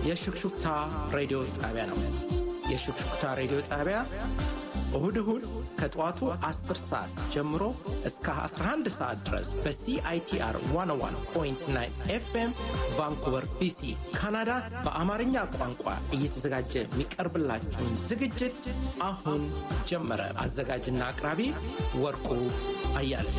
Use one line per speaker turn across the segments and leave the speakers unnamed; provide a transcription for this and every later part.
የሹክሹክታ ሬዲዮ ጣቢያ ነው። የሹክሹክታ ሬዲዮ ጣቢያ እሁድ እሁድ ከጠዋቱ 10 ሰዓት ጀምሮ እስከ 11 ሰዓት ድረስ በሲአይቲአር 101.9 ኤፍኤም ቫንኩቨር ቢሲ ካናዳ በአማርኛ ቋንቋ እየተዘጋጀ የሚቀርብላችሁን ዝግጅት አሁን ጀመረ። አዘጋጅና አቅራቢ ወርቁ አያለ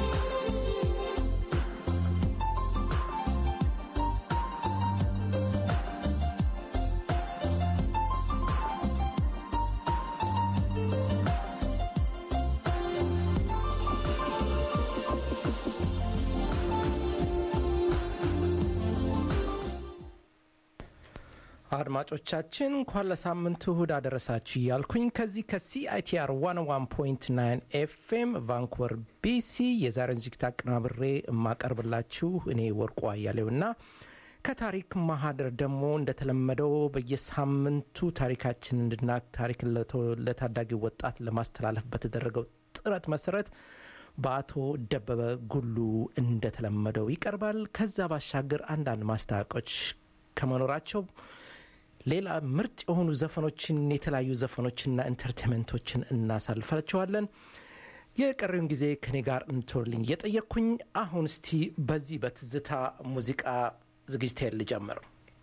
አድማጮቻችን እንኳን ለሳምንቱ እሁድ አደረሳችሁ እያልኩኝ ከዚህ ከሲአይቲአር 101.9 ኤፍኤም ቫንኩቨር ቢሲ የዛሬን ዝግጅት አቀናብሬ የማቀርብላችሁ እኔ ወርቁ አያሌውና ከታሪክ ማህደር ደግሞ እንደተለመደው በየሳምንቱ ታሪካችን እንድናቅ ታሪክን ለታዳጊ ወጣት ለማስተላለፍ በተደረገው ጥረት መሰረት በአቶ ደበበ ጉሉ እንደተለመደው ይቀርባል። ከዛ ባሻገር አንዳንድ ማስታወቂያዎች ከመኖራቸው ሌላ ምርጥ የሆኑ ዘፈኖችን የተለያዩ ዘፈኖችና ኢንተርቴንመንቶችን እናሳልፋቸዋለን። የቀሪውን ጊዜ ከኔ ጋር እንቶልኝ እየጠየቅኩኝ አሁን እስቲ በዚህ በትዝታ ሙዚቃ ዝግጅቴን ልጀምር።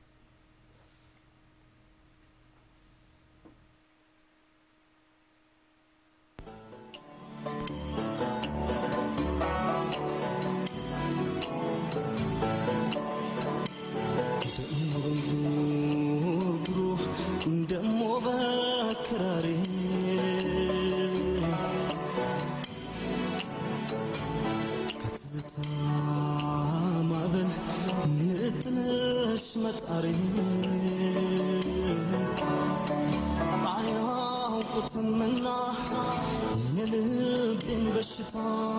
ደሞ በክራሬ ከትዝታ ማዕበል ንጥነሽ መጣሬ አያውቁትምና የልቤን በሽታ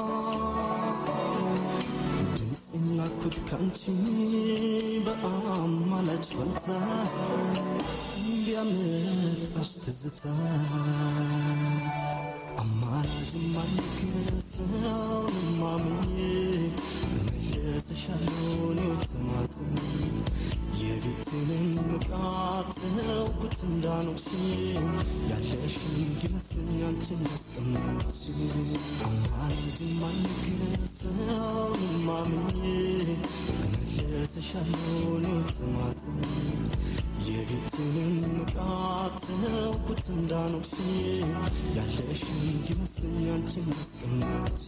ድምፄን ላኩት ካንቺ በአማላጭ ፈንታ ቢያመጣሽ ትዝታ አማላጅ ማንከሰውን ማምኜ እመለስሻለሁ እኔው ተማጽኜ የቤቴንም ንቃት ተውኩት እንዳኖርሽ ያለሽን ይመስለኝ አንቺን ያስቀመጥሽ አማላጅ ማንከሰውን ማምኜ እመለስሻለሁ እኔው ተማጽኜ የቤትንም ንቃት ተውኩት እንዳኖርሽ ያለሽን እንዲመስለኝ አንቺን ያስቀመጥሽ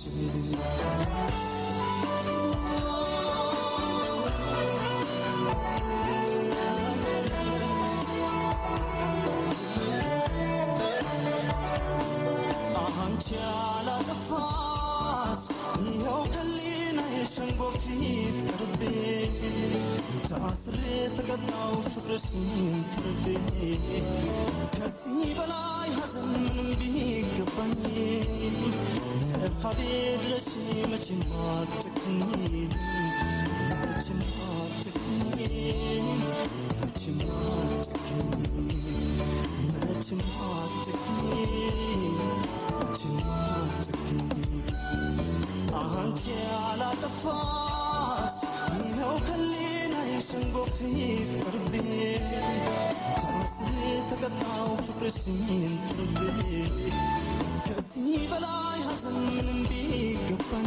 አንቺ ያላጠፋሽ ይኸው ከሊና የሸንጎ ፊት ቀርቤ ታስሬ ተቀጣው ፍቅርሽን ትርቤ ከዚህ በላይ ሐዘን ምንም ቢገባኝ ለርሃቤ ድረሽ መቼም አትጨክኝ መቼም አትጨክኝ መቼም አትጨክኝ መቼም አትጨክኝ መቼም አትጨክኝ አንቺ ያላጠፋሽ ይኸው ከሊና የሸንጎ ፊት ቀርቤ ታስሬ ተቀጣው ፍቅርሽን ትርቤ ከዚህ በላይ ሐዘን ምንም ቢገባኝ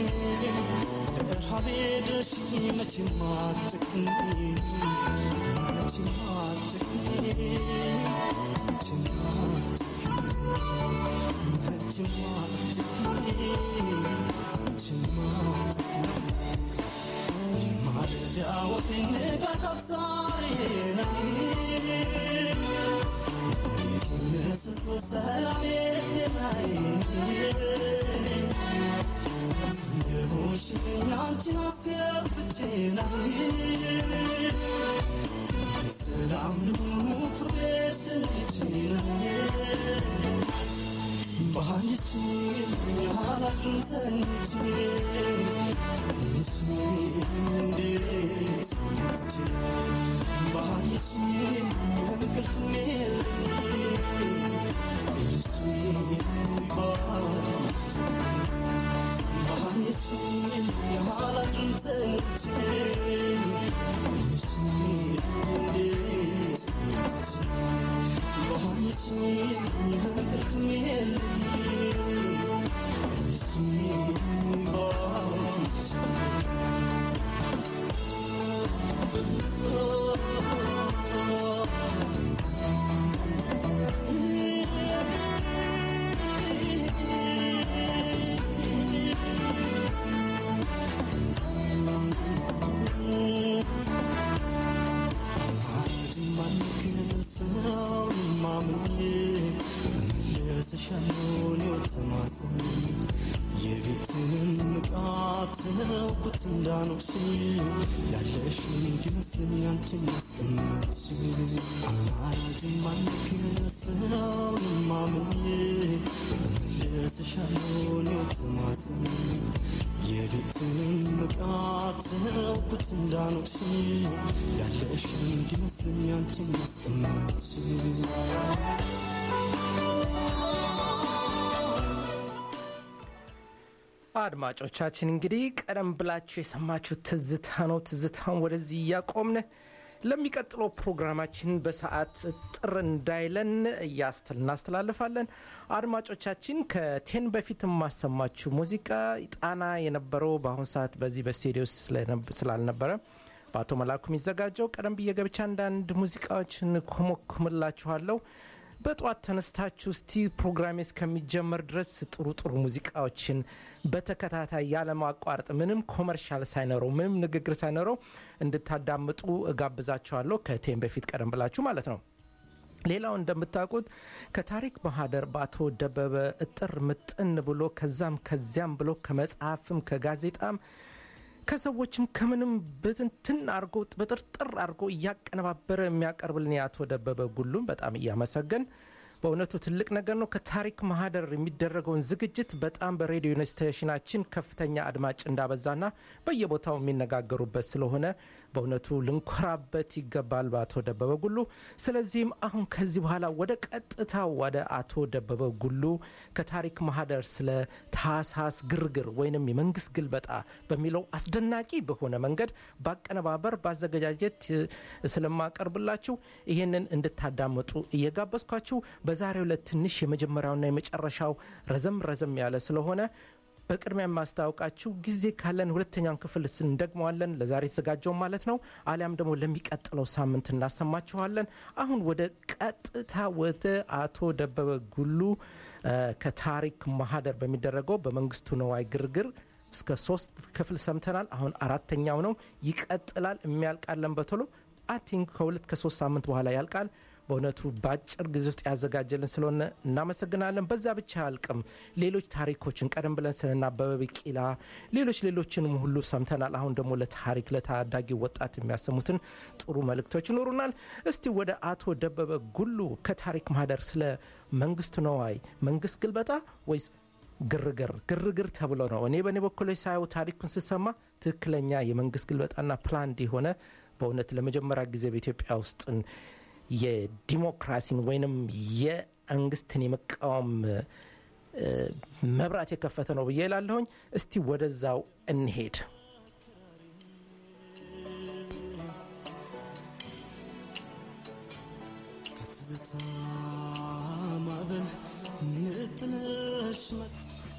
ለረሃቤ ድረሽ መቼም አትጨክኝ መቼም አትጨክኝ መቼም አትጨክኝ መቼም አትጨክኝ የማለዳ ወፌ ንጋት አብሳሪ ነኝ ምስሶ ሰላሜ ጤናዬ የሆንሽልኝ አንቺን አስከፍቼ ነኝ ሰላም ልሁኑ ፍሬሽን ነኝ ባይሽ ያላድርን ተኝቼ ይሽ እንዴት ወጥቼ ባይሽ እንቅልፍ የለኝ ይሽ ባይሽ ባይሽ ያላድርን ተኝቼ ይሽ እንዴት ተውኩት እንዳኖች ያለሽ እንዲመስለኝ አንቺን ማስቀናች አማራጭም አልነግር ሰውን ማምኜ እመልስሻለሁ እኔው ተማጽኜ የሌትን ንቃት ተውኩት እንዳኖች ያለሽ እንዲመስለኝ አንቺን ማስቀናች
አድማጮቻችን እንግዲህ ቀደም ብላችሁ የሰማችሁ ትዝታ ነው። ትዝታን ወደዚህ እያቆምን ለሚቀጥለው ፕሮግራማችን በሰዓት ጥር እንዳይለን እያስተል እናስተላልፋለን። አድማጮቻችን ከቴን በፊት የማሰማችሁ ሙዚቃ ጣና የነበረው በአሁኑ ሰዓት በዚህ በስቱዲዮ ስላልነበረ በአቶ መላኩ የሚዘጋጀው ቀደም ብዬ ገብቻ አንዳንድ ሙዚቃዎችን ኮሞኩምላችኋለሁ። በጠዋት ተነስታችሁ እስቲ ፕሮግራሜ እስከሚጀመር ድረስ ጥሩ ጥሩ ሙዚቃዎችን በተከታታይ ያለማቋረጥ ምንም ኮመርሻል ሳይኖረው ምንም ንግግር ሳይኖረው እንድታዳምጡ እጋብዛችኋለሁ። ከቴም በፊት ቀደም ብላችሁ ማለት ነው። ሌላው እንደምታውቁት ከታሪክ ማህደር በአቶ ደበበ እጥር ምጥን ብሎ ከዛም ከዚያም ብሎ ከመጽሐፍም ከጋዜጣም ከሰዎችም ከምንም ብትንትን አርጎ በጥርጥር አድርጎ እያቀነባበረ የሚያቀርብልን የአቶ ደበበ ጉሉም በጣም እያመሰገን በእውነቱ ትልቅ ነገር ነው። ከታሪክ ማህደር የሚደረገውን ዝግጅት በጣም በሬዲዮ ስቴሽናችን ከፍተኛ አድማጭ እንዳበዛና በየቦታው የሚነጋገሩበት ስለሆነ በእውነቱ ልንኮራበት ይገባል በአቶ ደበበ ጉሉ። ስለዚህም አሁን ከዚህ በኋላ ወደ ቀጥታ ወደ አቶ ደበበ ጉሉ ከታሪክ ማህደር ስለ ታህሳስ ግርግር ወይንም የመንግስት ግልበጣ በሚለው አስደናቂ በሆነ መንገድ በአቀነባበር በአዘገጃጀት ስለማቀርብላችሁ ይህንን እንድታዳምጡ እየጋበዝኳችሁ በዛሬው ዕለት ትንሽ የመጀመሪያውና የመጨረሻው ረዘም ረዘም ያለ ስለሆነ በቅድሚያ የማስታወቃችሁ ጊዜ ካለን ሁለተኛውን ክፍል እንደግመዋለን። ለዛሬ የተዘጋጀውን ማለት ነው። አሊያም ደግሞ ለሚቀጥለው ሳምንት እናሰማችኋለን። አሁን ወደ ቀጥታ ወደ አቶ ደበበ ጉሉ ከታሪክ ማህደር በሚደረገው በመንግስቱ ነዋይ ግርግር እስከ ሶስት ክፍል ሰምተናል። አሁን አራተኛው ነው። ይቀጥላል። የሚያልቃለን በቶሎ አይ ቲንክ ከሁለት ከሶስት ሳምንት በኋላ ያልቃል። በእውነቱ በአጭር ጊዜ ውስጥ ያዘጋጀልን ስለሆነ እናመሰግናለን። በዛ ብቻ አያልቅም። ሌሎች ታሪኮችን ቀደም ብለን ስለና አበበ ቢቂላ ሌሎች ሌሎችንም ሁሉ ሰምተናል። አሁን ደግሞ ለታሪክ ለታዳጊ ወጣት የሚያሰሙትን ጥሩ መልእክቶች ይኖሩናል። እስቲ ወደ አቶ ደበበ ጉሉ ከታሪክ ማህደር ስለ መንግስቱ ነዋይ መንግስት ግልበጣ ወይስ ግርግር ግርግር ተብሎ ነው። እኔ በእኔ በኩል ሳየው ታሪኩን ስሰማ ትክክለኛ የመንግስት ግልበጣና ፕላንድ የሆነ በእውነት ለመጀመሪያ ጊዜ በኢትዮጵያ ውስጥ የዲሞክራሲን ወይንም የመንግስትን የመቃወም መብራት የከፈተ ነው ብዬ ላለሁኝ። እስቲ ወደዛው እንሄድ።
ከትዝታ ማዕበል ንጥለሽ መ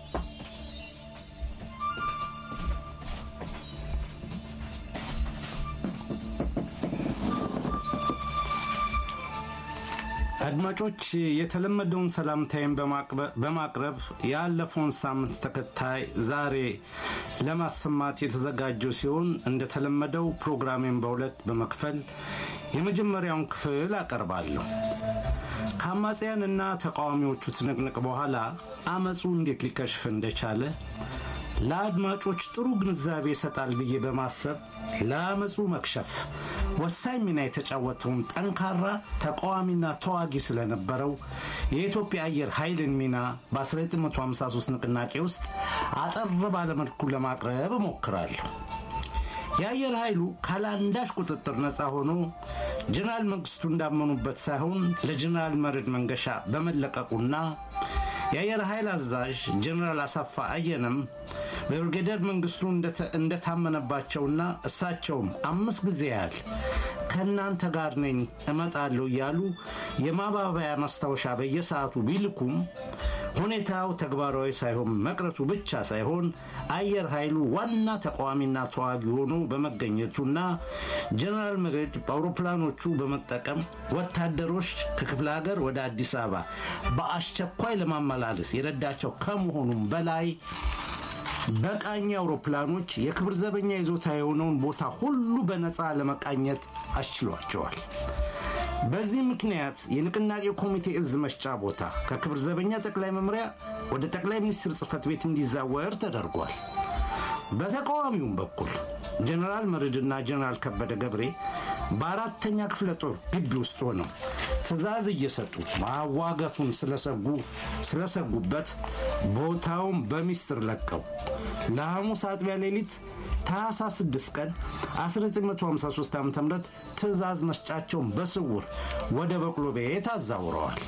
አድማጮች የተለመደውን ሰላምታይን በማቅረብ ያለፈውን ሳምንት ተከታይ ዛሬ ለማሰማት የተዘጋጀው ሲሆን እንደተለመደው ፕሮግራሜን በሁለት በመክፈል የመጀመሪያውን ክፍል አቀርባለሁ። ከአማጽያንና ተቃዋሚዎቹ ትንቅንቅ በኋላ አመፁ እንዴት ሊከሽፍ እንደቻለ ለአድማጮች ጥሩ ግንዛቤ ይሰጣል ብዬ በማሰብ ለአመፁ መክሸፍ ወሳኝ ሚና የተጫወተውን ጠንካራ ተቃዋሚና ተዋጊ ስለነበረው የኢትዮጵያ አየር ኃይልን ሚና በ1953 ንቅናቄ ውስጥ አጠር ባለመልኩ ለማቅረብ እሞክራለሁ። የአየር ኃይሉ ካለአንዳች ቁጥጥር ነፃ ሆኖ ጀነራል መንግስቱ እንዳመኑበት ሳይሆን ለጀነራል መርዕድ መንገሻ በመለቀቁና የአየር ኃይል አዛዥ ጀነራል አሳፋ አየነም በብርጌደር መንግስቱ እንደታመነባቸውና እሳቸውም አምስት ጊዜ ያህል ከእናንተ ጋር ነኝ እመጣለሁ እያሉ የማባበያ ማስታወሻ በየሰዓቱ ቢልኩም ሁኔታው ተግባራዊ ሳይሆን መቅረቱ ብቻ ሳይሆን አየር ኃይሉ ዋና ተቃዋሚና ተዋጊ ሆኖ በመገኘቱና ጀነራል መርዕድ በአውሮፕላኖቹ በመጠቀም ወታደሮች ከክፍለ ሀገር ወደ አዲስ አበባ በአስቸኳይ ለማመላለስ የረዳቸው ከመሆኑም በላይ በቃኝ አውሮፕላኖች የክብር ዘበኛ ይዞታ የሆነውን ቦታ ሁሉ በነፃ ለመቃኘት አስችሏቸዋል። በዚህ ምክንያት የንቅናቄ ኮሚቴ እዝ መስጫ ቦታ ከክብር ዘበኛ ጠቅላይ መምሪያ ወደ ጠቅላይ ሚኒስትር ጽህፈት ቤት እንዲዛወር ተደርጓል። በተቃዋሚውም በኩል ጀኔራል መርድና ጀኔራል ከበደ ገብሬ በአራተኛ ክፍለ ጦር ግቢ ውስጥ ሆነው ትዕዛዝ እየሰጡ ማዋጋቱን ስለሰጉ ስለሰጉበት ቦታውን በሚስጥር ለቀው ለሐሙስ አጥቢያ ሌሊት ታህሳስ 6 ቀን 1953 ዓ ም ትዕዛዝ መስጫቸውን በስውር ወደ በቅሎ ቤት አዛውረዋል።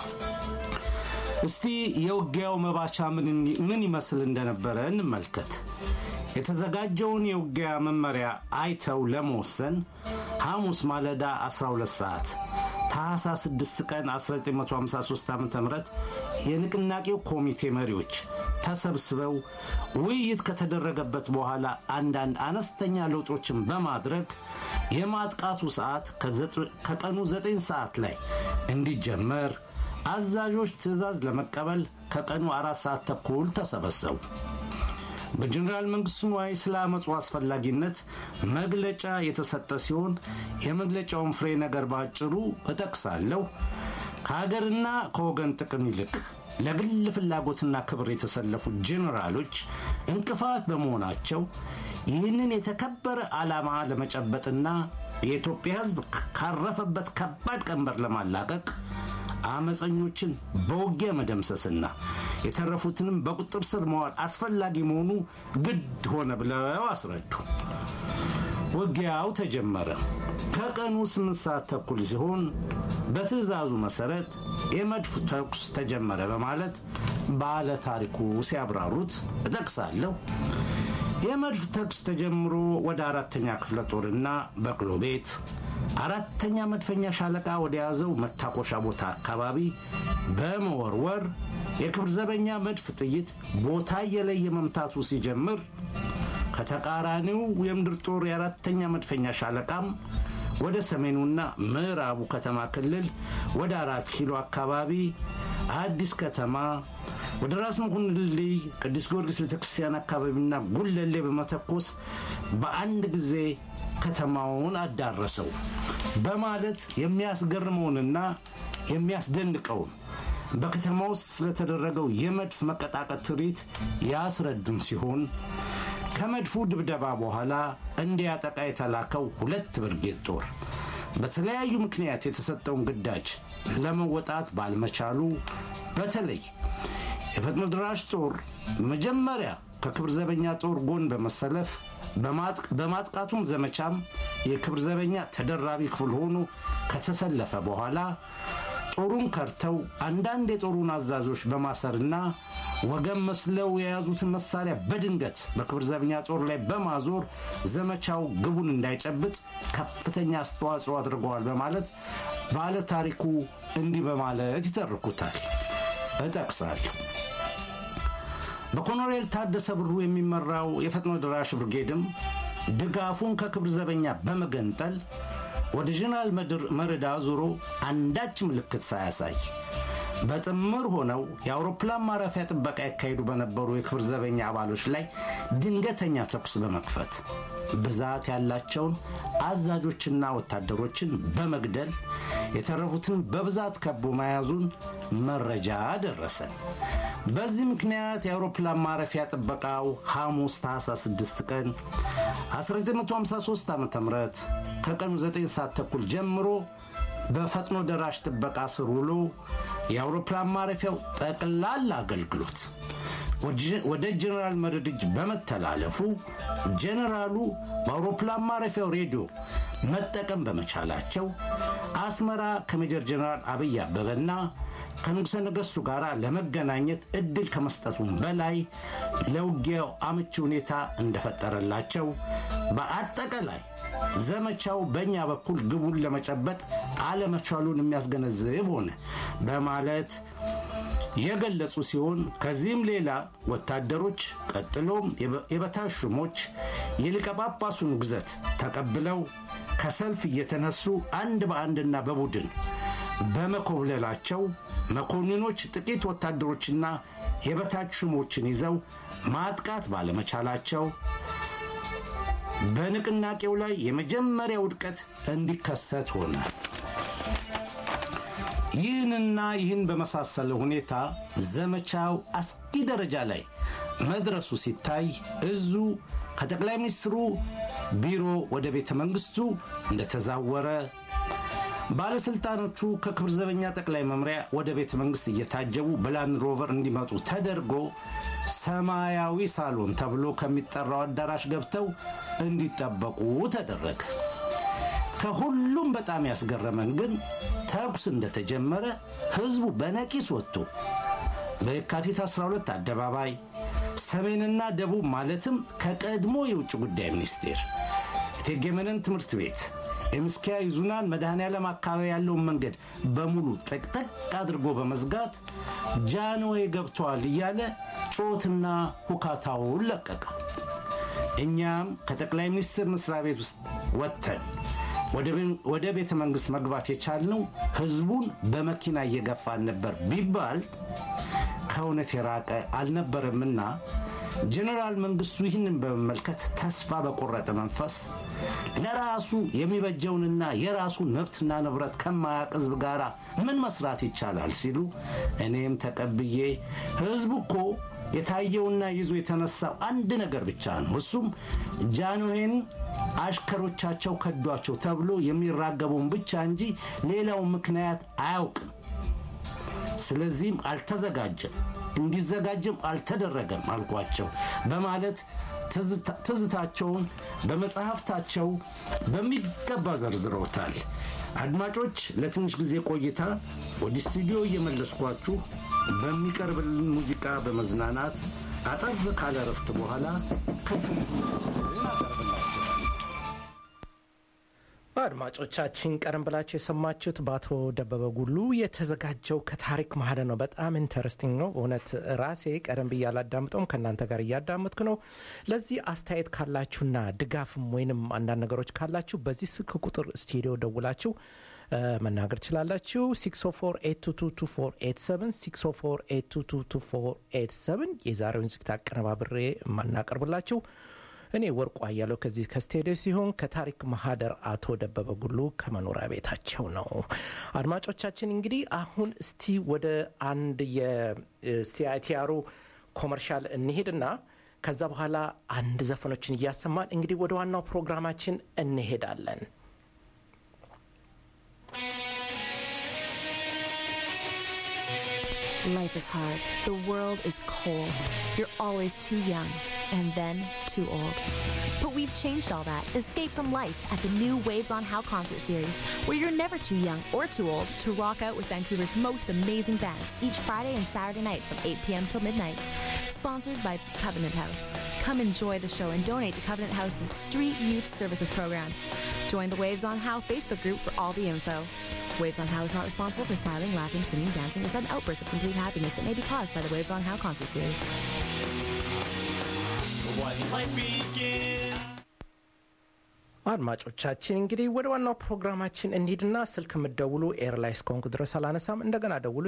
እስቲ የውጊያው መባቻ ምን ይመስል እንደነበረ እንመልከት። የተዘጋጀውን የውጊያ መመሪያ አይተው ለመወሰን ሐሙስ ማለዳ 12 ሰዓት ታህሳስ 6 ቀን 1953 ዓ ም የንቅናቄው ኮሚቴ መሪዎች ተሰብስበው ውይይት ከተደረገበት በኋላ አንዳንድ አነስተኛ ለውጦችን በማድረግ የማጥቃቱ ሰዓት ከቀኑ 9 ሰዓት ላይ እንዲጀመር አዛዦች ትዕዛዝ ለመቀበል ከቀኑ አራት ሰዓት ተኩል ተሰበሰቡ። በጀኔራል መንግስቱ ንዋይ ስለ አመፁ አስፈላጊነት መግለጫ የተሰጠ ሲሆን የመግለጫውን ፍሬ ነገር በአጭሩ እጠቅሳለሁ። ከሀገርና ከወገን ጥቅም ይልቅ ለግል ፍላጎትና ክብር የተሰለፉ ጄኔራሎች እንቅፋት በመሆናቸው ይህንን የተከበረ ዓላማ ለመጨበጥና የኢትዮጵያ ሕዝብ ካረፈበት ከባድ ቀንበር ለማላቀቅ አመፀኞችን በውጊያ መደምሰስና የተረፉትንም በቁጥር ስር መዋል አስፈላጊ መሆኑ ግድ ሆነ ብለው አስረዱ። ውጊያው ተጀመረ። ከቀኑ ስምንት ሰዓት ተኩል ሲሆን በትዕዛዙ መሰረት የመድፍ ተኩስ ተጀመረ በማለት ባለ ታሪኩ ሲያብራሩት እጠቅሳለሁ። የመድፍ ተኩስ ተጀምሮ ወደ አራተኛ ክፍለ ጦርና በቅሎ ቤት አራተኛ መድፈኛ ሻለቃ ወደ ያዘው መታኮሻ ቦታ አካባቢ በመወርወር የክብር ዘበኛ መድፍ ጥይት ቦታ እየለየ መምታቱ ሲጀምር ከተቃራኒው የምድር ጦር የአራተኛ መድፈኛ ሻለቃም ወደ ሰሜኑና ምዕራቡ ከተማ ክልል ወደ አራት ኪሎ አካባቢ አዲስ ከተማ ወደ ራስ መኮንን ድልድይ ቅዱስ ጊዮርጊስ ቤተክርስቲያን አካባቢና ጉለሌ በመተኮስ በአንድ ጊዜ ከተማውን አዳረሰው በማለት የሚያስገርመውንና የሚያስደንቀውን በከተማ ውስጥ ስለተደረገው የመድፍ መቀጣቀጥ ትርኢት ያስረዱን ሲሆን ከመድፉ ድብደባ በኋላ እንዲያጠቃ የተላከው ሁለት ብርጌድ ጦር በተለያዩ ምክንያት የተሰጠውን ግዳጅ ለመወጣት ባልመቻሉ በተለይ የፈጥኖ ድራሽ ጦር መጀመሪያ ከክብር ዘበኛ ጦር ጎን በመሰለፍ በማጥቃቱም ዘመቻም የክብር ዘበኛ ተደራቢ ክፍል ሆኖ ከተሰለፈ በኋላ ጦሩን ከርተው አንዳንድ የጦሩን አዛዦች በማሰርና ወገን መስለው የያዙትን መሳሪያ በድንገት በክብር ዘበኛ ጦር ላይ በማዞር ዘመቻው ግቡን እንዳይጨብጥ ከፍተኛ አስተዋጽኦ አድርገዋል በማለት ባለ ታሪኩ እንዲህ በማለት ይተርኩታል። እጠቅሳለሁ። በኮሎኔል ታደሰ ብሩ የሚመራው የፈጥኖ ደራሽ ብርጌድም ድጋፉን ከክብር ዘበኛ በመገንጠል ወደ ጀነራል መርዳ ዞሮ አንዳች ምልክት ሳያሳይ በጥምር ሆነው የአውሮፕላን ማረፊያ ጥበቃ ያካሄዱ በነበሩ የክብር ዘበኛ አባሎች ላይ ድንገተኛ ተኩስ በመክፈት ብዛት ያላቸውን አዛዦችና ወታደሮችን በመግደል የተረፉትን በብዛት ከቦ መያዙን መረጃ ደረሰን። በዚህ ምክንያት የአውሮፕላን ማረፊያ ጥበቃው ሐሙስ ታህሳስ 6 ቀን 1953 ዓ ም ከቀኑ 9 ሰዓት ተኩል ጀምሮ በፈጥኖ ደራሽ ጥበቃ ስር ውሎ የአውሮፕላን ማረፊያው ጠቅላላ አገልግሎት ወደ ጀኔራል መርድ እጅ በመተላለፉ ጀኔራሉ በአውሮፕላን ማረፊያው ሬዲዮ መጠቀም በመቻላቸው አስመራ ከሜጀር ጀኔራል አብይ አበበና ከንጉሠ ነገሥቱ ጋር ለመገናኘት እድል ከመስጠቱም በላይ ለውጊያው አመቺ ሁኔታ እንደፈጠረላቸው በአጠቃላይ ዘመቻው በእኛ በኩል ግቡን ለመጨበጥ አለመቻሉን የሚያስገነዝብ ሆነ በማለት የገለጹ ሲሆን ከዚህም ሌላ ወታደሮች ቀጥሎም የበታች ሹሞች የሊቀ ጳጳሱን ግዘት ተቀብለው ከሰልፍ እየተነሱ አንድ በአንድና በቡድን በመኮብለላቸው መኮንኖች ጥቂት ወታደሮችና የበታች ሹሞችን ይዘው ማጥቃት ባለመቻላቸው በንቅናቄው ላይ የመጀመሪያ ውድቀት እንዲከሰት ሆነ። ይህንና ይህን በመሳሰለ ሁኔታ ዘመቻው አስጊ ደረጃ ላይ መድረሱ ሲታይ እዙ ከጠቅላይ ሚኒስትሩ ቢሮ ወደ ቤተ መንግስቱ እንደተዛወረ ባለስልጣኖቹ ከክብር ዘበኛ ጠቅላይ መምሪያ ወደ ቤተ መንግስት እየታጀቡ በላንድ ሮቨር እንዲመጡ ተደርጎ ሰማያዊ ሳሎን ተብሎ ከሚጠራው አዳራሽ ገብተው እንዲጠበቁ ተደረገ። ከሁሉም በጣም ያስገረመን ግን ተኩስ እንደተጀመረ ህዝቡ በነቂስ ወጥቶ በየካቲት 12 አደባባይ ሰሜንና ደቡብ ማለትም ከቀድሞ የውጭ ጉዳይ ሚኒስቴር እቴጌ መነን ትምህርት ቤት የምስኪያ ይዙናን መድኃኔዓለም አካባቢ ያለውን መንገድ በሙሉ ጠቅጠቅ አድርጎ በመዝጋት ጃንዌ ገብተዋል እያለ ጮትና ሁካታውን ለቀቀ። እኛም ከጠቅላይ ሚኒስትር መስሪያ ቤት ውስጥ ወጥተን ወደ ቤተ መንግሥት መግባት የቻልነው ህዝቡን በመኪና እየገፋን ነበር ቢባል ከእውነት የራቀ አልነበረምና ጀኔራል መንግስቱ ይህንን በመመልከት ተስፋ በቆረጠ መንፈስ ለራሱ የሚበጀውንና የራሱን መብትና ንብረት ከማያቅ ህዝብ ጋር ምን መስራት ይቻላል ሲሉ እኔም ተቀብዬ ህዝቡ እኮ የታየውና ይዞ የተነሳው አንድ ነገር ብቻ ነው። እሱም ጃንሆይን አሽከሮቻቸው ከዷቸው ተብሎ የሚራገበውን ብቻ እንጂ ሌላውን ምክንያት አያውቅም። ስለዚህም አልተዘጋጀም፣ እንዲዘጋጅም አልተደረገም አልኳቸው በማለት ትዝታቸውን በመጽሐፍታቸው በሚገባ ዘርዝረውታል። አድማጮች፣ ለትንሽ ጊዜ ቆይታ ወደ ስቱዲዮ እየመለስኳችሁ በሚቀርብልን ሙዚቃ በመዝናናት አጠር ካለ ረፍት በኋላ ክፍል
አድማጮቻችን ቀደም ብላችሁ የሰማችሁት በአቶ ደበበ ጉሉ የተዘጋጀው ከታሪክ ማህደር ነው። በጣም ኢንተረስቲንግ ነው በእውነት ራሴ ቀደም ብዬ አላዳምጠውም ከእናንተ ጋር እያዳመጥኩ ነው። ለዚህ አስተያየት ካላችሁና ድጋፍም ወይንም አንዳንድ ነገሮች ካላችሁ በዚህ ስልክ ቁጥር ስቱዲዮ ደውላችሁ መናገር ትችላላችሁ። 604822487 የዛሬውን ዝግት አቀነባብሬ የማናቀርብላችሁ እኔ ወርቁ አያለው ከዚህ ከስቴዲዮ ሲሆን ከታሪክ ማህደር አቶ ደበበ ጉሉ ከመኖሪያ ቤታቸው ነው። አድማጮቻችን እንግዲህ አሁን እስቲ ወደ አንድ የሲአይቲአሩ ኮመርሻል እንሄድና ከዛ በኋላ አንድ ዘፈኖችን እያሰማን እንግዲህ ወደ ዋናው ፕሮግራማችን እንሄዳለን።
Life is hard. The world is cold. You're always too young and then too old. But we've changed all that. Escape from life at the new Waves on How concert series, where you're never too young or too old to rock out with Vancouver's most amazing bands each Friday and Saturday night from 8 p.m. till midnight. Sponsored by Covenant House. Come enjoy the show and donate to Covenant House's Street Youth Services program. Join the Waves on How Facebook group for all the info. Waves on How is not responsible for smiling, laughing, singing, dancing, or sudden outbursts of complete happiness that may be caused by the Waves on How concert series.
One life begins.
አድማጮቻችን እንግዲህ ወደ ዋናው ፕሮግራማችን እንሂድና ስልክ የምትደውሉ ኤር ላይ እስከሆንኩ ድረስ አላነሳም። እንደገና ደውሉ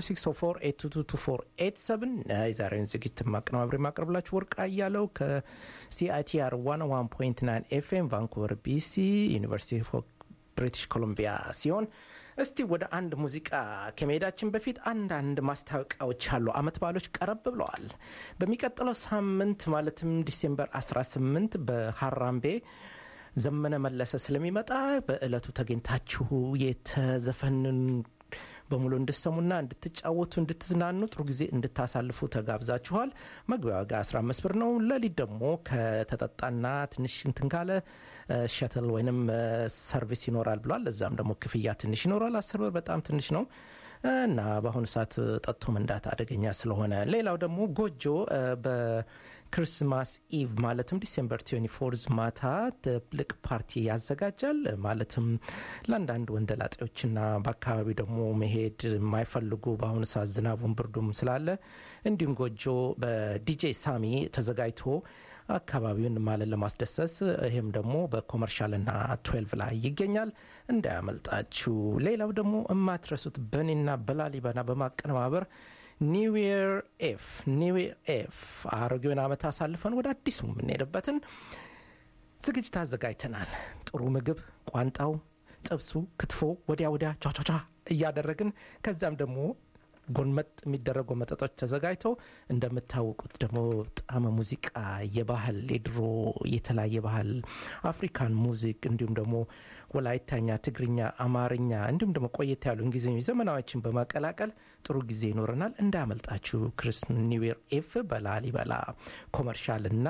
604 የዛሬውን ዝግጅት ማቀነባበሪ ማቅረብላችሁ ወርቅ አያለው ከሲአይቲአር 101.9 ኤፍኤም ቫንኩቨር ቢሲ ዩኒቨርሲቲ ኦፍ ብሪቲሽ ኮሎምቢያ ሲሆን እስቲ ወደ አንድ ሙዚቃ ከመሄዳችን በፊት አንዳንድ ማስታወቂያዎች አሉ። አመት በዓሎች ቀረብ ብለዋል። በሚቀጥለው ሳምንት ማለትም ዲሴምበር 18 በሀራምቤ ዘመነ መለሰ ስለሚመጣ በእለቱ ተገኝታችሁ የተዘፈንን በሙሉ እንድሰሙና እንድትጫወቱ እንድትዝናኑ ጥሩ ጊዜ እንድታሳልፉ ተጋብዛችኋል። መግቢያ ዋጋ 15 ብር ነው። ሌሊት ደግሞ ከተጠጣና ትንሽ እንትን ካለ ሸትል ወይንም ሰርቪስ ይኖራል ብሏል። እዛም ደግሞ ክፍያ ትንሽ ይኖራል። አስር ብር በጣም ትንሽ ነው እና በአሁኑ ሰዓት ጠጥቶ መንዳት አደገኛ ስለሆነ ሌላው ደግሞ ጎጆ በክርስማስ ኢቭ ማለትም ዲሴምበር 24 ማታ ትልቅ ፓርቲ ያዘጋጃል። ማለትም ለአንዳንድ ወንደላጤዎችና በአካባቢው ደግሞ መሄድ የማይፈልጉ በአሁኑ ሰዓት ዝናቡን ብርዱም ስላለ እንዲሁም ጎጆ በዲጄ ሳሚ ተዘጋጅቶ አካባቢውን ማለት ለማስደሰስ ይህም ደግሞ በኮመርሻልና ትዌልቭ ላይ ይገኛል። እንዳያመልጣችሁ። ሌላው ደግሞ የማትረሱት በእኔና በላሊበና በማቀነባበር ኒው ኢየር ኤፍ ኒው ኢየር ኤፍ አሮጌውን ዓመት አሳልፈን ወደ አዲሱ የምንሄድበትን ዝግጅት አዘጋጅተናል። ጥሩ ምግብ፣ ቋንጣው፣ ጥብሱ፣ ክትፎ ወዲያ ወዲያ ቻቻቻ እያደረግን ከዚያም ደግሞ ጎንመጥ የሚደረገው መጠጦች ተዘጋጅተው እንደምታወቁት ደግሞ ጣመ ሙዚቃ የባህል የድሮ የተለያየ ባህል አፍሪካን ሙዚክ እንዲሁም ደግሞ ወላይታኛ፣ ትግርኛ፣ አማርኛ እንዲሁም ደግሞ ቆየት ያሉ እንግሊዝኞች ዘመናዎችን በማቀላቀል ጥሩ ጊዜ ይኖረናል። እንዳያመልጣችሁ። ክሪስ ኒውዌር ኤፍ በላሊበላ ኮመርሻል እና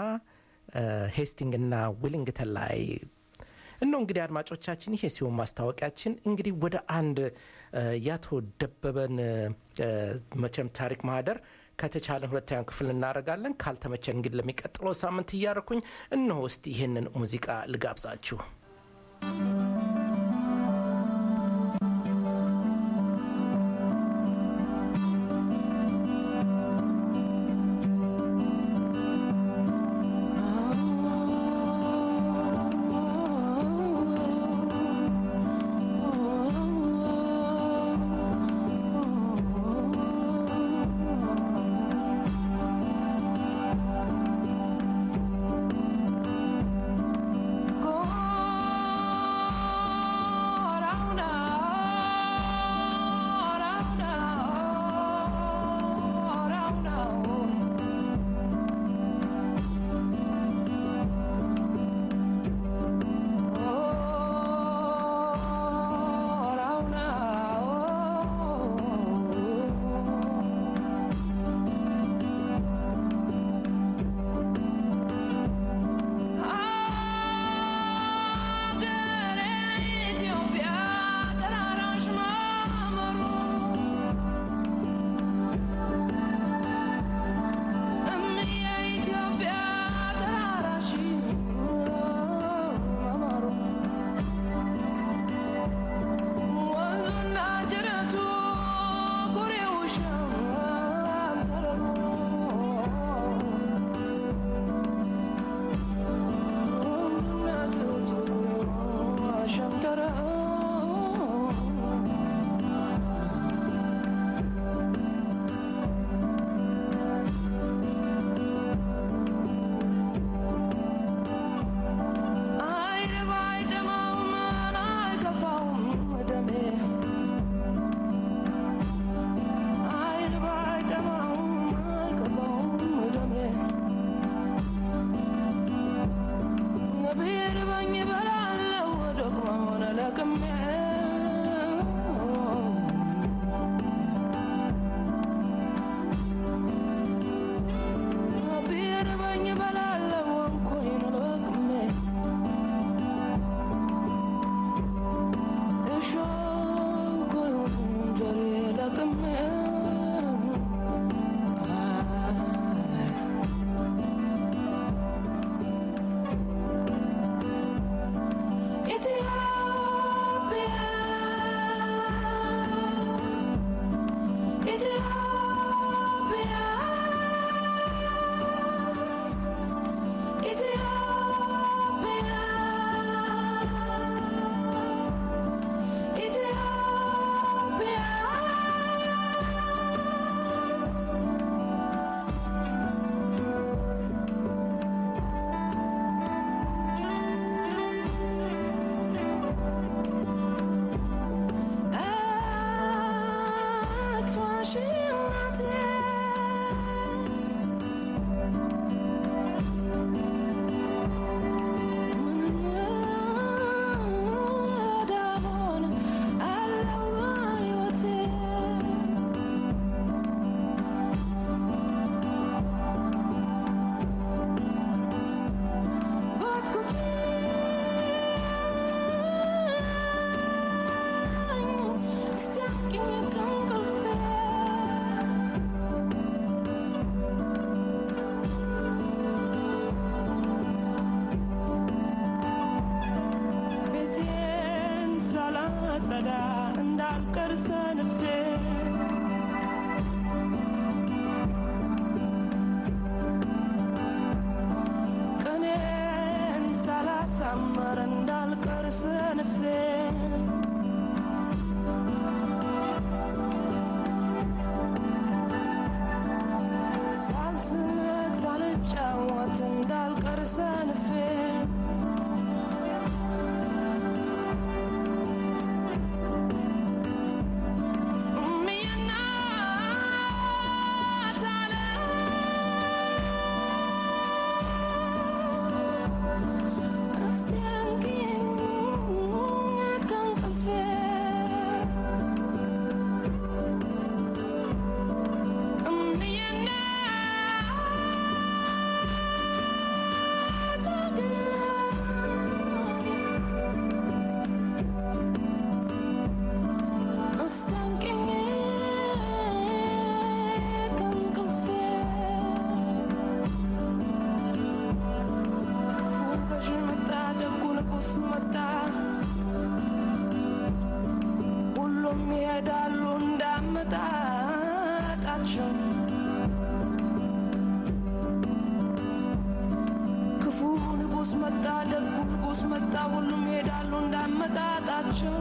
ሄስቲንግ እና ዊሊንግተን ላይ እነው እንግዲህ አድማጮቻችን፣ ይሄ ሲሆን ማስታወቂያችን እንግዲህ ወደ አንድ ያቶ ደበበን መቼም ታሪክ ማህደር ከተቻለን ሁለተኛ ክፍል እናደርጋለን። ካልተመቸን እንግዲህ ለሚቀጥለው ሳምንት እያረኩኝ እነሆ እስቲ ይህንን ሙዚቃ ልጋብዛችሁ።
Me and I መጣ ሁሉም ይሄዳሉ እንዳመጣጣቸው ክፉ ንጉሥ መጣ ደጉ ንጉሥ መጣ ሁሉም ይሄዳሉ እንዳመጣጣቸው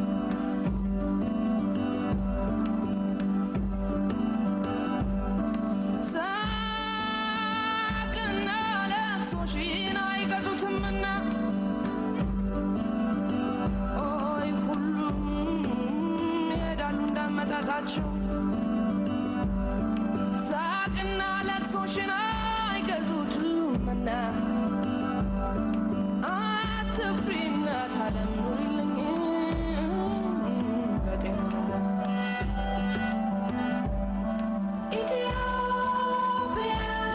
ሳቅና ለቅሶሽን አይገዙትምና ኦይ ሁሉም ይሄዳሉ እንዳመጣጣቸው ሳቅና ለቅሶሽን አይገዙትምና አትፍሪና ታለም ኑሪልኝ በጤና ኢትዮጵያ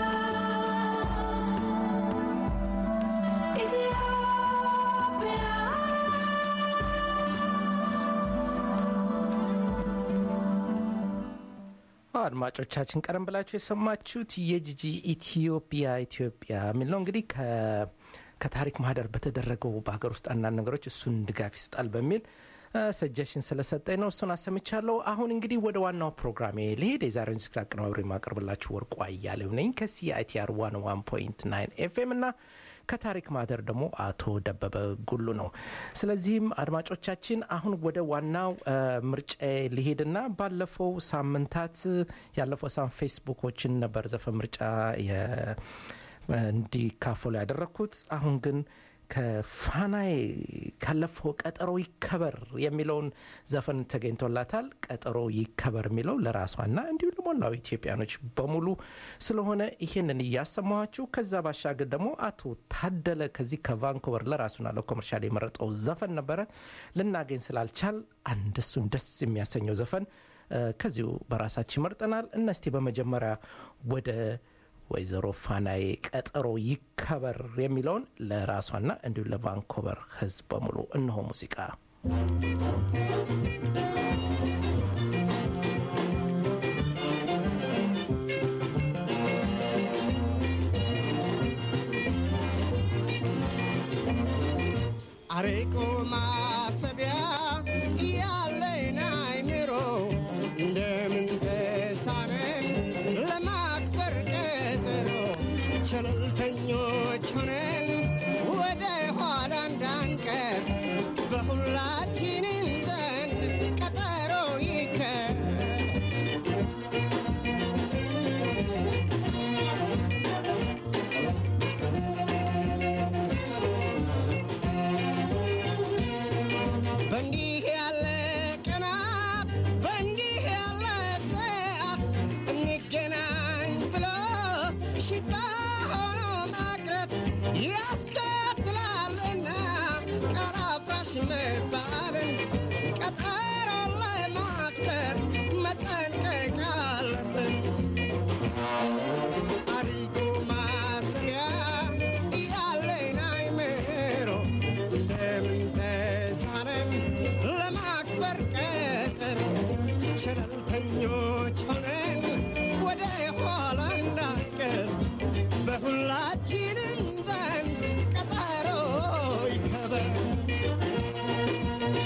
አድማጮቻችን ቀደም ብላችሁ የሰማችሁት የጂጂ ኢትዮጵያ ኢትዮጵያ የሚል ነው እንግዲህ ከ- ከታሪክ ማህደር በተደረገው በሀገር ውስጥ አንዳንድ ነገሮች እሱን ድጋፍ ይሰጣል በሚል ሰጀሽን ስለሰጠኝ ነው እሱን አሰምቻለሁ አሁን እንግዲህ ወደ ዋናው ፕሮግራሜ ልሄድ የዛሬውን ዝግጅት አቀነባብሬ የማቀርብላችሁ ወርቁ አያሌው ነኝ ከሲአይቲአር 101.9 ኤፍኤም እና ከታሪክ ማህደር ደግሞ አቶ ደበበ ጉሉ ነው ስለዚህም አድማጮቻችን አሁን ወደ ዋናው እ፣ ምርጫ ሊሄድና ባለፈው ሳምንታት ያለፈው ሳምንት ፌስቡኮችን ነበር ዘፈን ምርጫ የ- እንዲካፈሉ ያደረግኩት አሁን ግን ከፋናዬ ካለፈው ቀጠሮ ይከበር የሚለውን ዘፈን ተገኝቶላታል ቀጠሮ ይከበር የሚለው ለራሷና እንዲሁም ለሞላው ኢትዮጵያኖች በሙሉ ስለሆነ ይህንን እያሰማኋችሁ ከዛ ባሻገር ደግሞ አቶ ታደለ ከዚህ ከቫንኮቨር ለራሱና ለኮመርሻል የመረጠው ዘፈን ነበረ ልናገኝ ስላልቻል አንድ እሱን ደስ የሚያሰኘው ዘፈን እ፣ ከዚሁ በራሳችን መርጠናል እነስቲ በመጀመሪያ ወደ ወይዘሮ ፋናዬ ቀጠሮ ይከበር የሚለውን ለራሷና እንዲሁም ለቫንኮቨር ህዝብ በሙሉ እነሆ ሙዚቃ
አርቆ ማሰቢያ ያለኝ አይምሮ እንደምን ተሳነን ለማክበር ቀጠሮ ቸለልተኞች ሆነን ወደ ኋላ እንዳንቀር በሁላችንም ዘንድ ቀጠሮ ይከር በእንዲህ ያለ ቀናት በእንዲህ ያለ ሰዓት እንገናኝ ብሎ ሽታ ሆኖ ማቅረት ያስከትላልና ቀራፋሽ መባልን ቀጠሮ ለማክበር መጠንቀቅ አለብን። አሪጎ ማሰቢያ ያለኝ አይምሮ እንደምን ተሳነን ለማክበር ቀጠሮ ቸለልተኞች ሆነን ወደ ኋላ እንዳንቀር በሁላችንም ዘንድ ቀጠሮ ይከበር።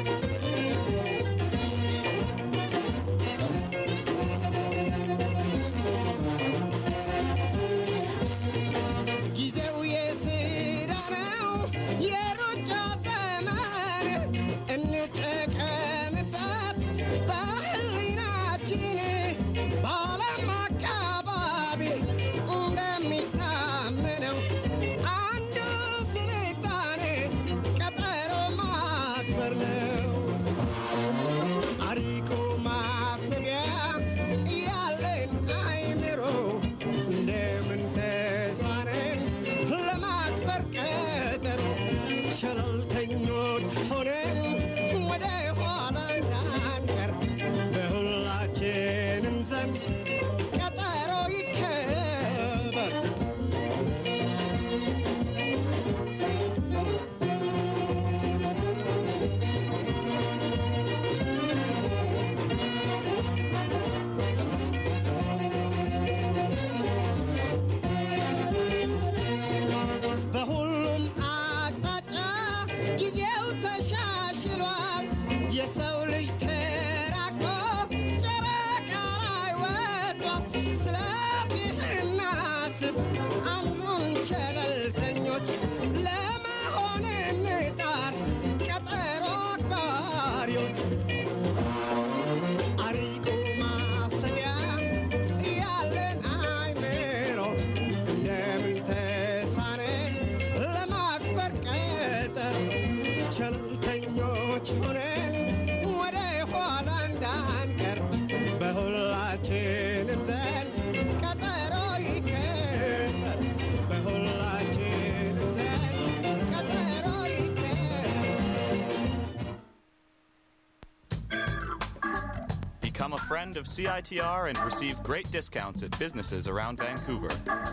friend of CITR and receive great discounts at businesses around Vancouver.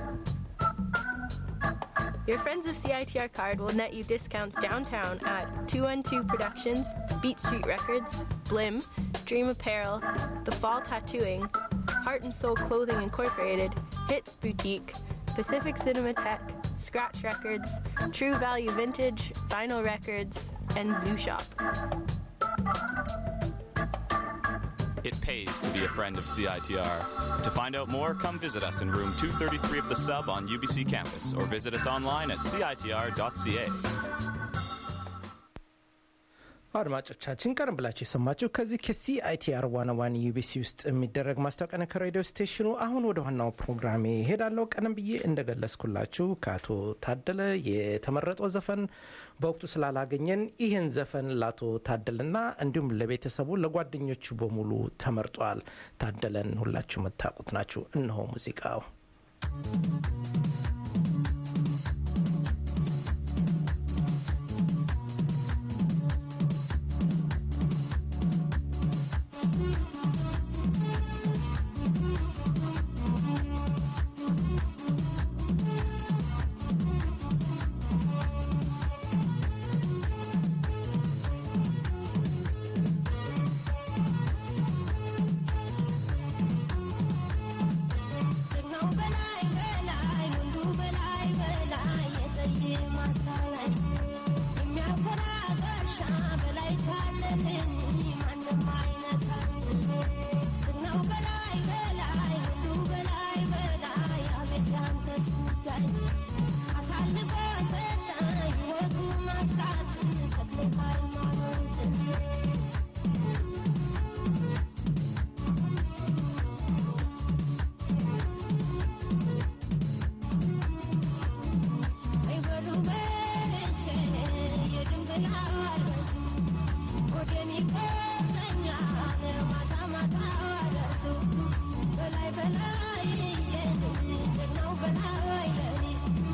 Your Friends of CITR card will net you discounts downtown at 212 Productions, Beat Street Records, Blim, Dream Apparel, The Fall Tattooing, Heart and Soul Clothing Incorporated, Hits Boutique, Pacific Cinematheque, Scratch Records, True Value Vintage, Vinyl Records, and Zoo Shop.
It pays to be a friend of CITR. To find out more, come visit us in room 233 of the sub on UBC campus or visit us online at citr.ca.
አድማጮቻችን ቀደም ብላችሁ የሰማችሁ ከዚህ ከሲአይቲአር ዋና ዋን ዩቢሲ ውስጥ የሚደረግ ማስታወቂያ ነው ከሬዲዮ ስቴሽኑ። አሁን ወደ ዋናው ፕሮግራሜ ሄዳለሁ። ቀደም ብዬ እንደገለጽኩላችሁ ከአቶ ታደለ የተመረጠው ዘፈን በወቅቱ ስላላገኘን ይህን ዘፈን ለአቶ ታደለና እንዲሁም ለቤተሰቡ ለጓደኞቹ በሙሉ ተመርጧል። ታደለን ሁላችሁ የምታውቁት ናችሁ። እነሆ ሙዚቃው
ጀግናው በላይ በላይ ወንዱ በላይ በላይ የጠየ ማታ ላይ የሚያኮራ ጋሻ በላይ ካለልኝ ማንም አይነካኝ። ጀግናው በላይ በላይ ወንዱ በላይ በላይ አቤት ያንተስ ጉዳይ አሳልፎ ሰጠ ሕይወቱ መስራት ተክለ ሃይማኖትን አይበሉ በልቼ የድንብል አልበሱ ወገን ይቆጠኛል ማታ ማታ ደርሱ በላይ በላይ ጀግናው በላይ ለኔ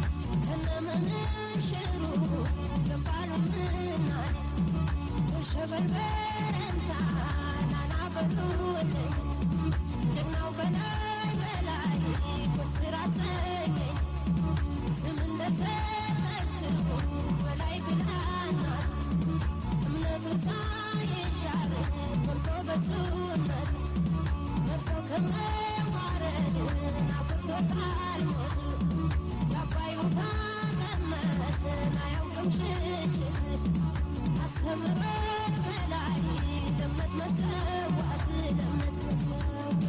ከነምንሽሩ ገባሉ ምናኔ ሸበል በረንታ ናና በሉልኝ ጀግናው በላይ በላይ ኮስትር አሰኘኝ ስም እንደሰጠችው በላይ ብላናት እምነቱ ሳይሻር ሞልቶ በሱነት መርቶ ከመዋረድ ናፍቆታል ሞቱ የአባይ ውሃ ቀመሰን አያውቅም ሽሽት አስተምሮት በላይ ለእምነት መሰዋት ለእምነት መሰዋት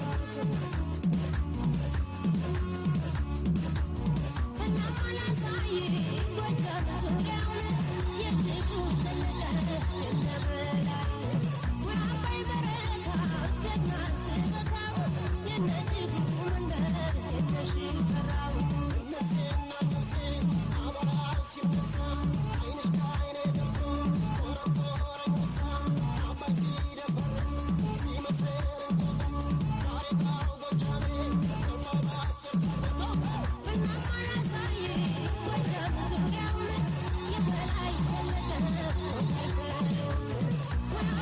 Yeah.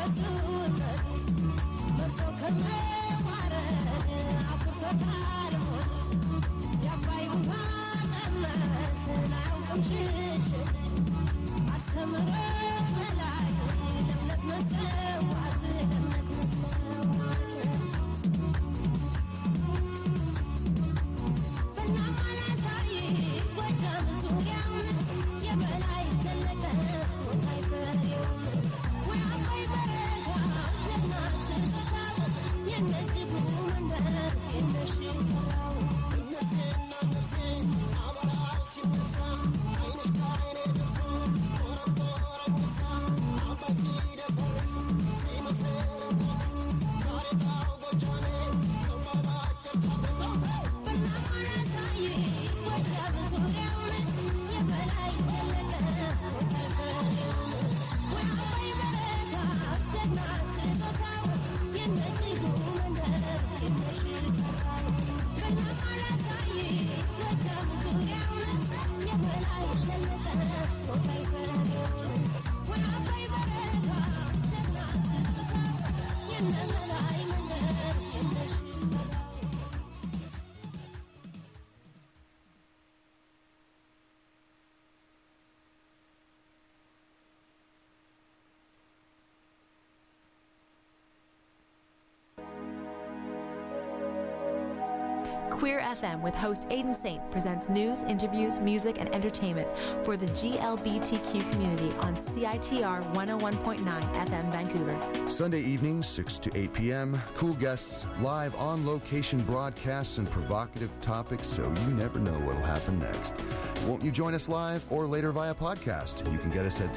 Queer FM with host Aidan Saint presents news, interviews, music, and entertainment for the GLBTQ community on CITR 101.9 FM Vancouver.
Sunday evenings, 6 to 8 p.m. Cool guests, live on location broadcasts, and provocative topics so you never know what'll happen next. Won't you join us live or later via podcast? You can get us at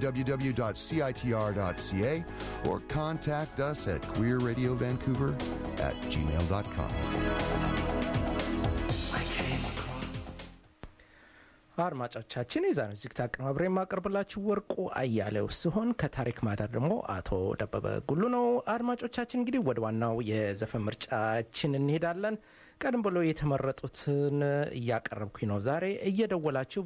www.citr.ca or contact us at queerradiovancouver at gmail.com.
አድማጮቻችን የዛሬው ዝግጅት አቀናብሬ የማቀርብላችሁ ወርቁ አያሌው ሲሆን ከታሪክ ማዳር ደግሞ አቶ ደበበ ጉሉ ነው። አድማጮቻችን እንግዲህ ወደ ዋናው የዘፈን ምርጫችን እንሄዳለን። ቀደም ብሎ የተመረጡትን እያቀረብኩኝ ነው። ዛሬ እየደወላችሁ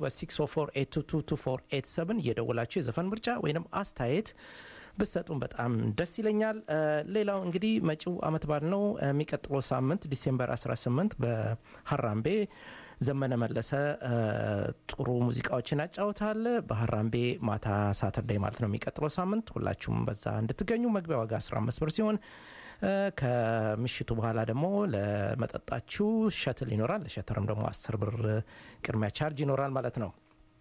በ604822487 እየደወላችሁ የዘፈን ምርጫ ወይም አስተያየት ብሰጡን በጣም ደስ ይለኛል። ሌላው እንግዲህ መጪው አመት በዓል ነው። የሚቀጥለው ሳምንት ዲሴምበር 18 በሀራምቤ ዘመነ መለሰ ጥሩ ሙዚቃዎችን ያጫውታል። በሀራምቤ ማታ ሳተርዳይ ማለት ነው የሚቀጥለው ሳምንት። ሁላችሁም በዛ እንድትገኙ መግቢያ ዋጋ 15 ብር ሲሆን ከምሽቱ በኋላ ደግሞ ለመጠጣችሁ ሸትል ይኖራል። ለሸተርም ደግሞ 10 ብር ቅድሚያ ቻርጅ ይኖራል ማለት ነው።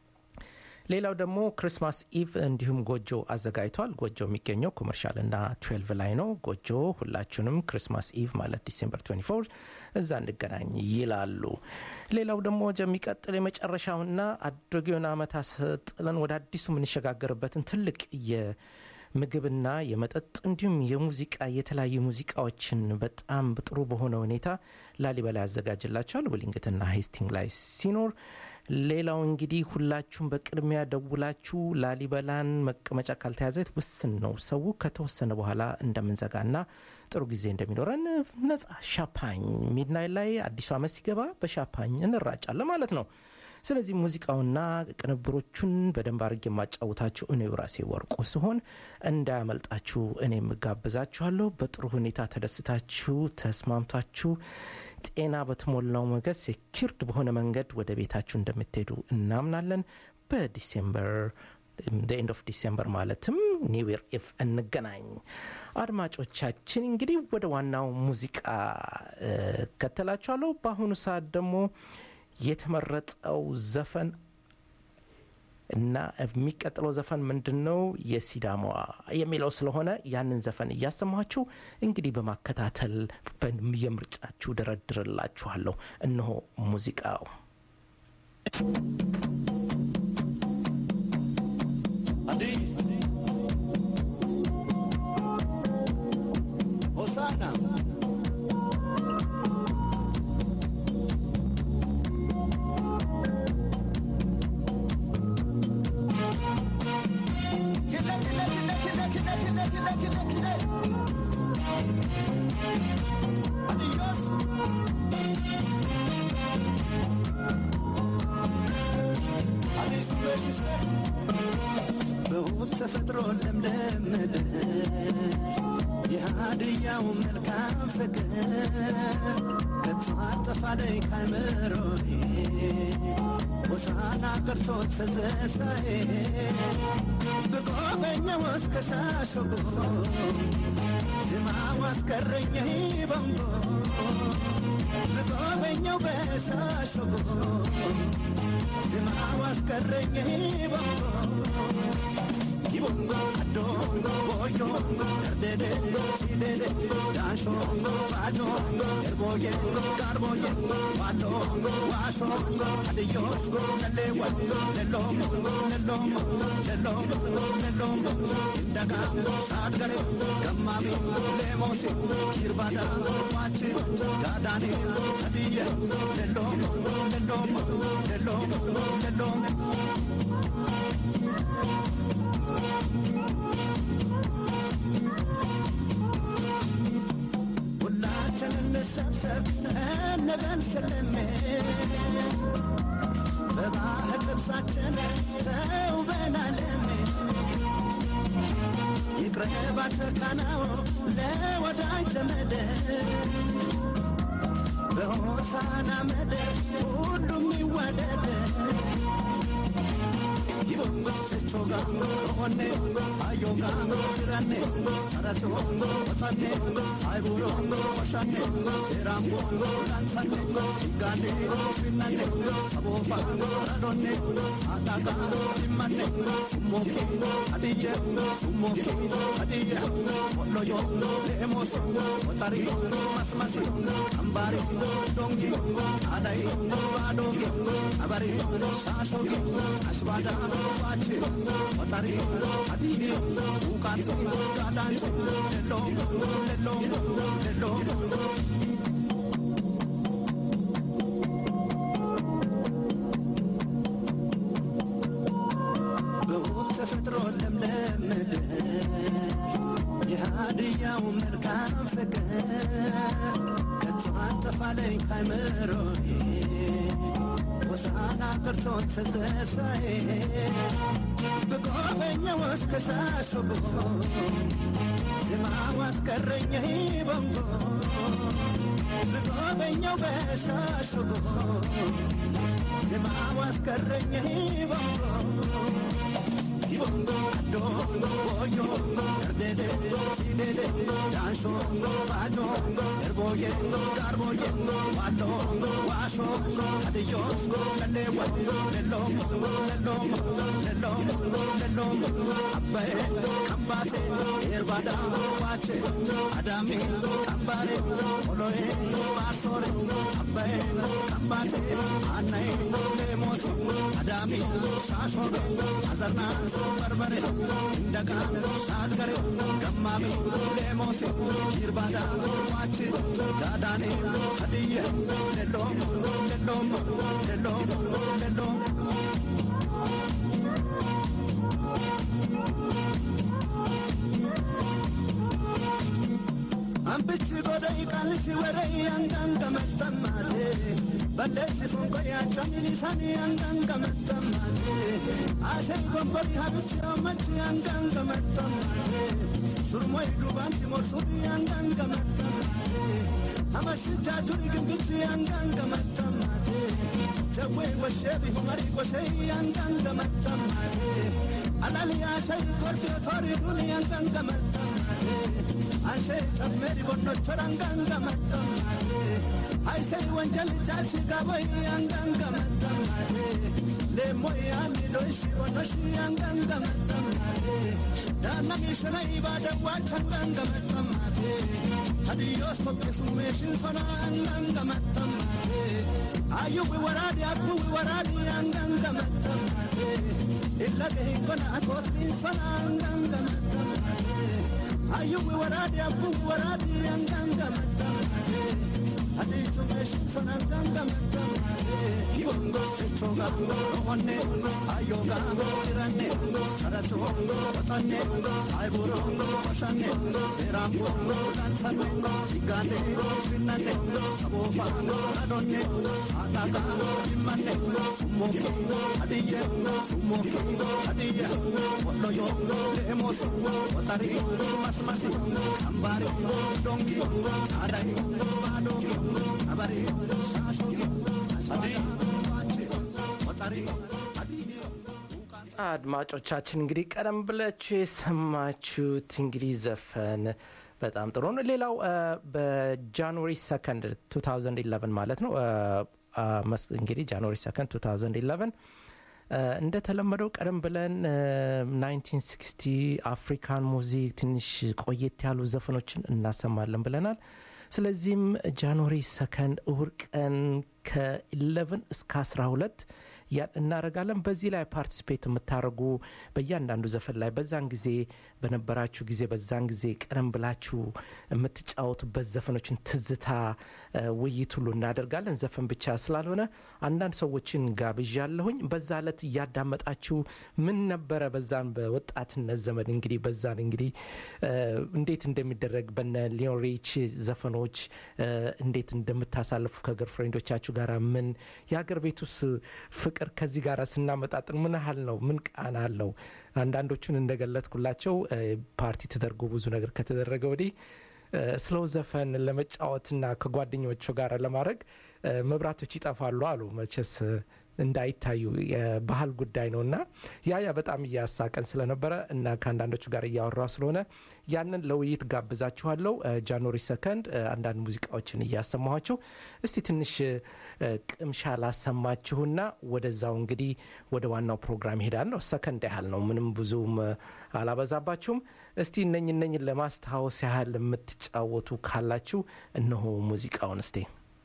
ሌላው ደግሞ ክሪስማስ ኢቭ እንዲሁም ጎጆ አዘጋጅቷል። ጎጆ የሚገኘው ኮመርሻል እና 12 ላይ ነው። ጎጆ ሁላችሁንም ክሪስማስ ኢቭ ማለት ዲሴምበር 24 እዛ እንገናኝ ይላሉ። ሌላው ደግሞ የሚቀጥል የመጨረሻውና አሮጌውን ዓመት አስጥለን ወደ አዲሱ የምንሸጋገርበትን ትልቅ የምግብና የመጠጥ እንዲሁም የሙዚቃ የተለያዩ ሙዚቃዎችን በጣም ጥሩ በሆነ ሁኔታ ላሊበላ ያዘጋጅላቸዋል ዊሊንግትና ሄስቲንግ ላይ ሲኖር ሌላው እንግዲህ ሁላችሁም በቅድሚያ ደውላችሁ ላሊበላን መቀመጫ ካልተያዘ ውስን ነው። ሰው ከተወሰነ በኋላ እንደምንዘጋና ጥሩ ጊዜ እንደሚኖረን ነጻ ሻፓኝ ሚድናይት ላይ አዲሱ ዓመት ሲገባ በሻፓኝ እንራጫለን ማለት ነው። ስለዚህ ሙዚቃውና ቅንብሮቹን በደንብ አድርጌ የማጫውታችሁ እኔው ራሴ ወርቁ ሲሆን እንዳያመልጣችሁ እኔ የምጋብዛችኋለሁ። በጥሩ ሁኔታ ተደስታችሁ ተስማምታችሁ ጤና በተሞላው መንገድ ሴኪርድ በሆነ መንገድ ወደ ቤታችሁ እንደምትሄዱ እናምናለን። በዲሴምበር ኤንድ ኦፍ ዲሴምበር ማለትም ኒው ኢየር ኢፍ እንገናኝ። አድማጮቻችን እንግዲህ ወደ ዋናው ሙዚቃ ከተላችኋለሁ። በአሁኑ ሰዓት ደግሞ የተመረጠው ዘፈን እና የሚቀጥለው ዘፈን ምንድን ነው? የሲዳማ የሚለው ስለሆነ ያንን ዘፈን እያሰማችሁ እንግዲህ በማከታተል የምርጫችሁ ደረድርላችኋለሁ። እነሆ ሙዚቃው
ሆሳና በውብ ተፈጥሮ ለምለም ምድር የሃድያው መልካም ፍቅር ከቶ አጠፋለይ ካይምሮዬ ሆሳና ቀርቶ ተዘሳዬ ብጎበኛው እስከ ሻሸጎ ዜማው አስቀረኝ በንጎ ብጎበኛው በሻሸጎ ዜማው አስቀረኝ በንጎ ይቦንጎ አዶንጎ ቦዮንጎ ደርደደንጎ ሲደደንጎ ዳንሾንጎ ባጆንጎ ኤርቦየንጎ ጋርቦየንጎ ዋሎንጎ ዋሾንጎ አድዮስጎ ለሌወንጎ ለሎሞንጎ ለሎሞንጎ ለሎሞንጎ ለሎሞንጎ እንደጋንጎ ሳድገሬንጎ ገማሚንጎ ሌሞሲንጎ ኪርባዳንጎ ዋቺንጎ ጋዳኔንጎ አድየንጎ ለሎሞንጎ ለሎሞንጎ ለሎሞንጎ ለሎሞንጎ ሁላችን እንሰብሰብ እንበል ስልሜ በባህል ልብሳችን ተውበናልሜ ይቅረብ አትካናው ለወዳጅ ዘመድ በሆሳና ምድር ሁሉም ይዋደድ ይቦንጎ ስቾጋንጎ ኦኔ ሳዮጋንጎ ጅራኔ ሰረትወንጎ ቆጠኔ ሳይቡሮንጎ ቆሻኔ ሴራምቦንጎ ላንሳኔ ሲጋኔ ፊናኔ ሰቦፋንጎ ረዶኔ ሳዳጋንጎ ሊማኔ ሱሞኬ አድየ ሱሞኬ አድየ ወሎዮ ሌሞሶ ወጠሪ መስመሲ አምባሪ ዶንጊ ጣዳይ ባዶጊ አበሪ ሻሾጊ አሽባዳ ዋች ወጠሪ አድይ ውቃት ጋዳንች ሌሎ ሌሎ ሌሎ በውብ ተፈጥሮ ለምለም ምድር የሃድያው መልካም ፍቅር ከቶ አጠፋለኝ ካይምሮዬ ሆሳና ቀርቶ ተዘሳዬ ብጎበኛው እስከ ሻሸጎ ዜማው አስቀረኝ በንጎ ብጎበኛው በሻሸጎ ዜማው አስቀረኝ በንጎ ይቦንጎ አዶንጎ ቦዮንጎ ደርደደንጎ ሲደደንጎ ዳንሾንጎ ባጆንጎ ኤርቦየንጎ ጋርቦየንጎ ዋሎንጎ ዋሾንጎ አድዮስጎ ለሌወንጎ ለሎሞንጎ ለሎሞንጎ ለሎሞንጎ ለሎሞንጎ አባዬ ካምባሴ ኤርባዳ ዋቼ አዳሜ ካምባሬ ኦሎዬ ባርሶሬ አባዬ ካምባሴ አናዬ ሌሞሶ አዳሜ ሻሾጌ አዘርና በርበሬ እንደጋ ሻልገሬ ገማሜ ሌሞሴ ኪርባዳ ዋች ጋዳኔ ሀድየ ሌሎም ሌሎም ሌሎም ሌሎም አንብች ጎደይ ቃልሽ ወረይ አንጋንገመተማቴ በለሲ ፎንቆ ያቻሚሊሳኒ አንጋንገመተማቴ አሸይ ጎንበሪ ሀብች መች አንጋንገመተማቴ ሱርሞይ ዱባንቲ ሞርሱት አንጋንገመተማቴ አመሽጃ ሱሪ ግንግች አንጋንገመተማቴ ጀዌ ወሼ ቢሁመሪ ጎሸይ አንጋንገመተማቴ አላልያ ሸይ ኮርቴ ቶሪ ዱኒ አንጋንገመተማቴ አንሼ ጨፍሜሪ ቦኖቾር አንጋንገመተማቴ አይሰይ ወንጀል ቻልሽ ጋቦይ አንጋንገመተማቴ ሌሞይ አንዶሽ ቦኖሽ አንጋንገመተማቴ ዳናሚሽነይ ባደዋች አንጋንገመተማቴ ሀዲዮስ ኮቤሱሜሽን ሶና አንጋንገመተማቴ አዩዊ ወራዲ አቡዊ ወራዲ አንጋንገመተማቴ ኢለገሂኮና አቶትሊን ሶና አንጋንገመተማቴ አዩዊ ወራዲ አቡዊ ወራዲ አንጋንገመተማቴ ሀዲሱሜሽን ሶና አንጋንገመተማቴ ibongo sechoga romone ayoga irane saracho otane aiburo oshane serambo danfane igane finane sabofa adone ataga imane sumoke adiye sumoke adiye woloyo lemos otari masmasi ambare dongi adai bado abare shasho asadi wache otari adiye
አድማጮቻችን እንግዲህ ቀደም ብላችሁ የሰማችሁት እንግዲህ ዘፈን በጣም ጥሩ ነው። ሌላው አ፣ በጃንዋሪ ሰከንድ 2011 ማለት ነው አ፣ አ፣ መስ- እንግዲህ ጃንዋሪ ሰከንድ 2011 አ፣ እንደተለመደው ቀደም ብለን አ፣ 1960 አፍሪካን ሙዚክ ትንሽ ቆየት ያሉ ዘፈኖችን እናሰማለን ብለናል። ስለዚህም ጃንዋሪ ሰከንድ እሁድ ቀን ከ11 እስከ 12 ያን እናደርጋለን። በዚህ ላይ ፓርቲስፔት የምታደርጉ በእያንዳንዱ ዘፈን ላይ በዛን ጊዜ በነበራችሁ ጊዜ በዛን ጊዜ ቀደም ብላችሁ የምትጫወቱበት ዘፈኖችን ትዝታ እ፣ ውይይት ሁሉ እናደርጋለን። ዘፈን ብቻ ስላልሆነ አንዳንድ ሰዎችን ጋብዣለሁኝ። በዛ ዕለት እያዳመጣችሁ ምን ነበረ በዛን በወጣትነት ዘመን እንግዲህ በዛን እንግዲህ እ፣ እንዴት እንደሚደረግ በነ ሊዮን ሪች ዘፈኖች እ፣ እንዴት እንደምታሳልፉ ከገር ፍሬንዶቻችሁ ጋር ምን የሀገር ቤት ውስጥ ፍቅር ከዚህ ጋር ስናመጣጥን ምን ያህል ነው? ምን ቃና አለው? አንዳንዶቹን እንደገለጥኩላቸው እ፣ ፓርቲ ተደርጎ ብዙ ነገር ከተደረገ ወዲህ እ፣ ስለው ዘፈን ለመጫወትና ከጓደኞቹ ጋር ለማድረግ እ፣ መብራቶች ይጠፋሉ አሉ። መቼስ እ፣ እንዳይታዩ የባህል ጉዳይ ነው እና ያ ያ በጣም እያሳቀን ስለነበረ እና ከአንዳንዶቹ ጋር እያወራ ስለሆነ ያንን ለውይይት ጋብዛችኋለሁ። እ፣ ጃንዋሪ ሰከንድ እ፣ አንዳንድ ሙዚቃዎችን እያሰማኋችሁ እስቲ ትንሽ እ፣ ቅምሻ ላሰማችሁና ወደዛው እንግዲህ ወደ ዋናው ፕሮግራም ይሄዳል ነው። ሰከንድ ያህል ነው፣ ምንም ብዙም እ፣ አላበዛባችሁም። እስቲ እነኝ እነኝን ለማስታወስ ያህል የምትጫወቱ ካላችሁ እነሆ ሙዚቃውን እስቲ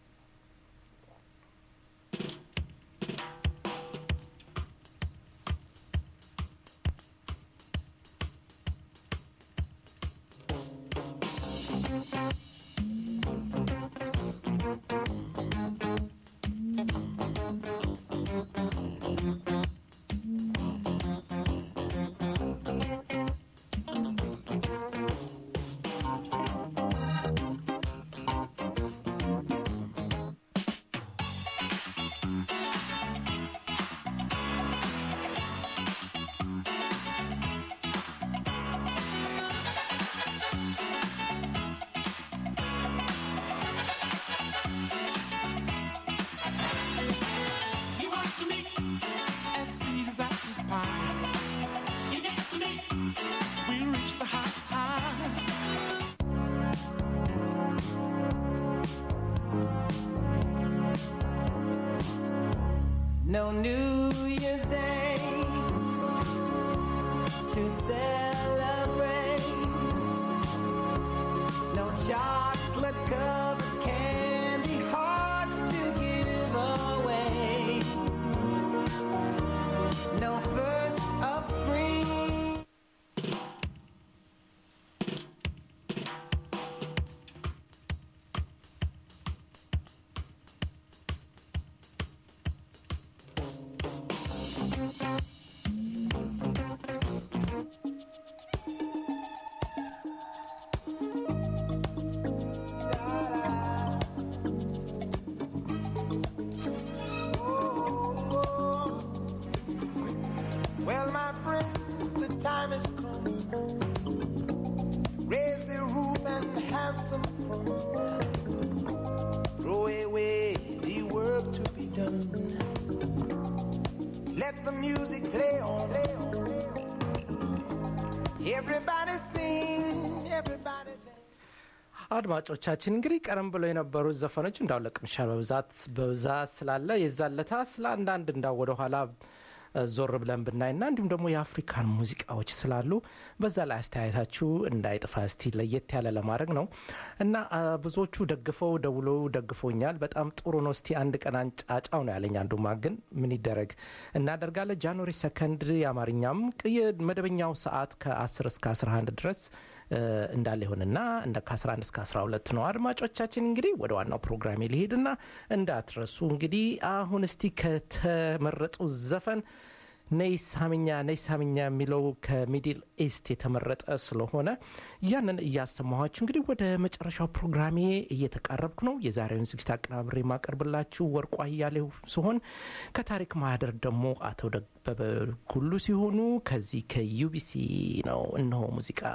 You want to me as sweet as apple pie. You next to me, we reach the heights high.
No New Year's Day to celebrate. No chocolate covered candy hearts to give away. No first of spring. Well, my friends, the time has come. Raise the roof and have some fun. Throw away the work to be done. Let the music play on. Play on. Everybody sing, everybody dance.
አድማጮቻችን እንግዲህ ቀደም ብሎ የነበሩት ዘፈኖች እንዳው ለቅምሻ በብዛት በብዛት ስላለ የዛለታ ስለ አንዳንድ እንዳው ወደኋላ እ፣ ዞር ብለን ብናይና እንዲሁም ደግሞ የአፍሪካን ሙዚቃዎች ስላሉ በዛ ላይ አስተያየታችሁ እንዳይጥፋ እስቲ ለየት ያለ ለማድረግ ነው እና አ፣ ብዙዎቹ ደግፈው ደውለው ደግፎኛል። በጣም ጥሩ ነው። እስቲ አንድ ቀን አንጫጫው ነው ያለኝ። አንዱማ ግን ምን ይደረግ እናደርጋለን። ጃንዋሪ ሰከንድ የአማርኛም ቅ- የመደበኛው ሰዓት ከ10 እስከ 11 ድረስ እ፣ እንዳለ ይሆንና እንደ ከ11 እስከ 12 ነው። አድማጮቻችን እንግዲህ ወደ ዋናው ፕሮግራሜ ሊሄድና እንዳትረሱ እንግዲህ አሁን እስቲ ከተመረጡ ዘፈን ነይ ሳምኛ ነይ ሳምኛ የሚለው ከሚድል ኢስት የተመረጠ ስለሆነ ያንን እያሰማኋችሁ እንግዲህ ወደ መጨረሻው ፕሮግራሜ እየተቃረብኩ ነው። የዛሬውን ዝግጅት አቀናብሬ የማቀርብላችሁ ወርቁ አያሌው ሲሆን ከታሪክ ማህደር ደግሞ አቶ ደበበ ጉሉ ሲሆኑ ከዚህ ከዩቢሲ ነው። እነሆ ሙዚቃ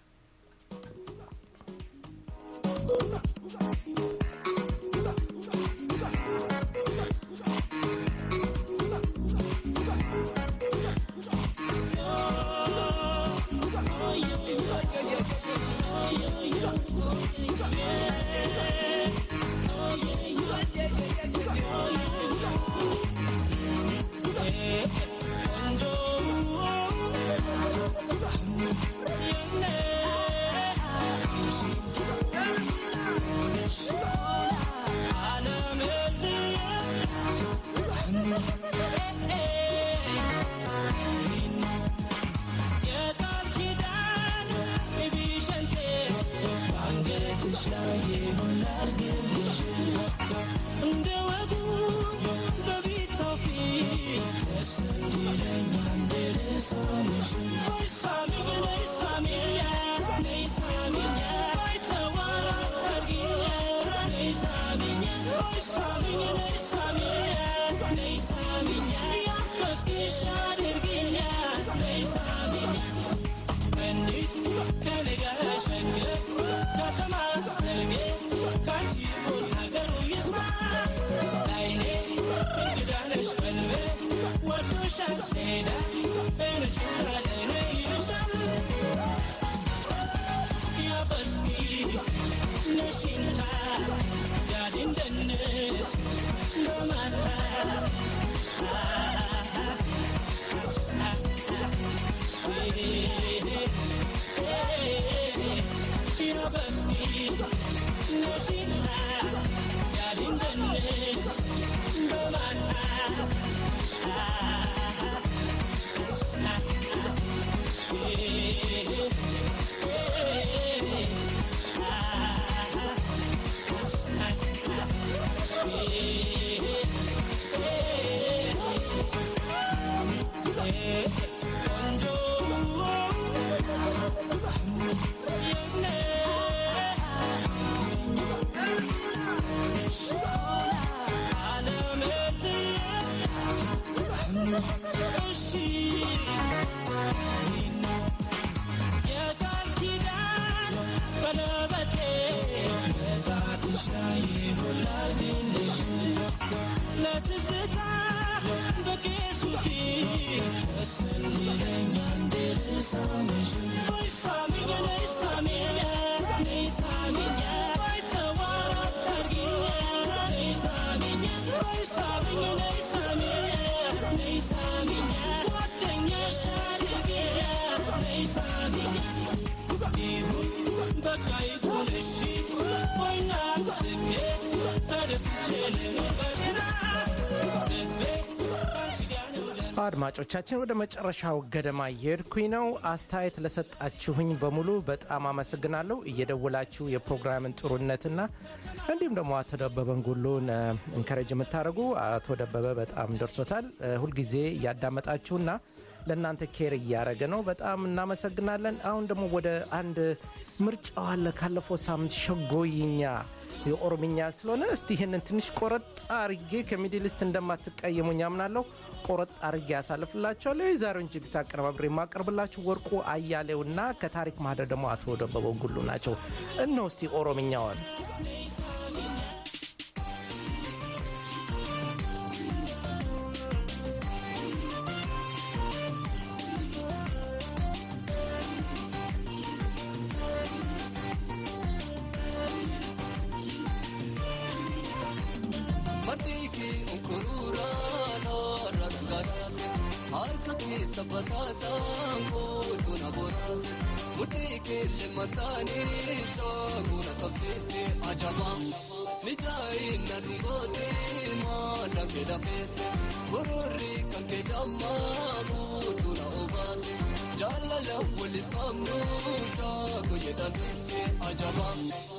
አድማጮቻችን ወደ መጨረሻው ገደማ እየሄድኩኝ ነው። አስተያየት ለሰጣችሁኝ በሙሉ በጣም አመሰግናለሁ። እየደወላችሁ የፕሮግራምን ጥሩነትና እንዲሁም ደግሞ አቶ ደበበን ጉሉን እንከረጅ የምታደርጉ አቶ ደበበ በጣም ደርሶታል። ሁልጊዜ እያዳመጣችሁና ለእናንተ ኬር እያደረገ ነው። በጣም እናመሰግናለን። አሁን ደግሞ ወደ አንድ ምርጫው አለ ካለፈው ሳምንት ሸጎይኛ የኦሮምኛ ስለሆነ እስቲ ይህንን ትንሽ ቆረጥ አርጌ ከሚድልስት እንደማትቀየሙኝ አምናለሁ። ቆረጥ አርጌ ያሳልፍላቸዋለሁ። የዛሬውን ጅግት አቀነባብሬ የማቀርብላችሁ ወርቁ አያሌውና ከታሪክ ማህደር ደግሞ አቶ ደበበ ጉሉ ናቸው። እነሆ እስቲ ኦሮምኛዋን
Martiki unkurura nora garase harka ke sabata sambo na borase mutiki le masani shaguna kafese ajaba nijai na dungote ma lambe da fese gururi kanke jamma gutu na obase jaalala waliin qabnu shaakoo jedhamee ajaba.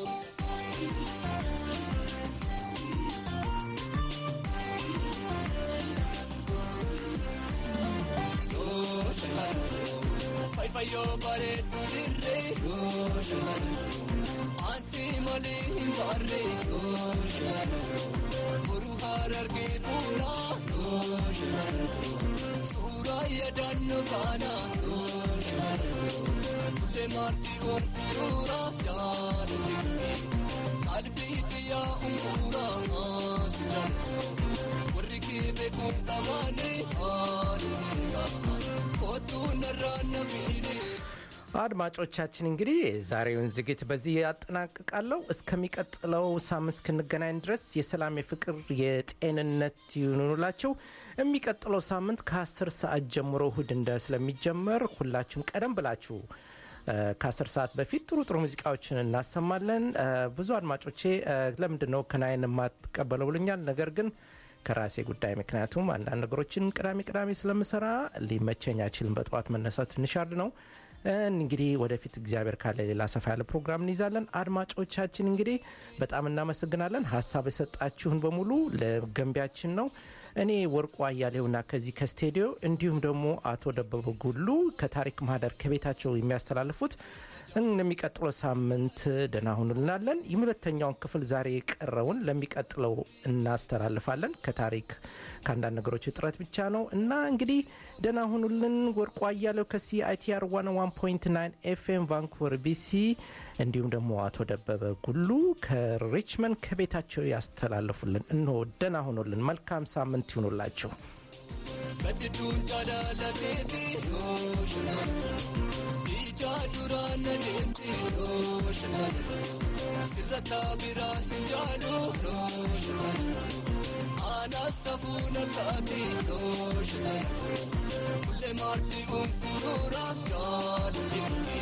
Yoo shamarran fayfayyoo bareedu dirree yoo shamarran ansi malee hin baarree yoo shamarran boruu harargee fuulaa yoo shamarran suuraa yaadannoo kaanaa yoo shamarran fuullee maartii onkuruura jaallatee qalbii biyyaa onkuraa maasii jaallatee warri kee beekuun qabaane haala seeraa kootuu narraa na fiidee.
አድማጮቻችን እንግዲህ የዛሬውን ዝግጅት በዚህ ያጠናቅቃለሁ። እስከሚቀጥለው ሳምንት እስክንገናኝ ድረስ የሰላም፣ የፍቅር፣ የጤንነት ይሁኑላቸው። የሚቀጥለው ሳምንት ከ10 ሰዓት ጀምሮ እሁድ እንደ ስለሚጀመር ሁላችሁም ቀደም ብላችሁ ከአስር ሰዓት በፊት ጥሩ ጥሩ ሙዚቃዎችን እናሰማለን። ብዙ አድማጮቼ ለምንድን ነው ከናይን የማትቀበለው ብሎኛል። ነገር ግን ከራሴ ጉዳይ ምክንያቱም አንዳንድ ነገሮችን ቅዳሜ ቅዳሜ ስለምሰራ ሊመቸኝ አይችልም። በጠዋት መነሳት ትንሽ አርድ ነው። እንግዲህ ወደፊት እግዚአብሔር ካለ ሌላ ሰፋ ያለ ፕሮግራም እንይዛለን። አድማጮቻችን እንግዲህ በጣም እናመሰግናለን። ሀሳብ የሰጣችሁን በሙሉ ለገንቢያችን ነው። እኔ ወርቁ አያሌውና ከዚህ ከስቴዲዮ እንዲሁም ደግሞ አቶ ደበበ ጉሉ ከታሪክ ማህደር ከቤታቸው የሚያስተላልፉት ለሚቀጥለው ሳምንት ደህና ሁኑ እንላለን። የሁለተኛውን ክፍል ዛሬ የቀረውን ለሚቀጥለው እናስተላልፋለን። ከታሪክ ከአንዳንድ ነገሮች እጥረት ብቻ ነው እና እንግዲህ ደህና ሁኑልን። ወርቁ አያሌው ከሲአይቲአር 101.9 ኤፍኤም ቫንኩቨር ቢሲ እንዲሁም ደግሞ አቶ ደበበ ጉሉ ከሪችመንድ ከቤታቸው ያስተላልፉልን። እንሆ ደህና ሁኑልን። መልካም ሳምንት ይሁኑላችሁ።
Badduun jaalalateeti yoo shanaan ija duraan na deemti yoo shanaan sirrata biraan hin jaalu yoo shanaan aanaa safuu na taate yoo shanaan mullee maartii unkuruura jaalali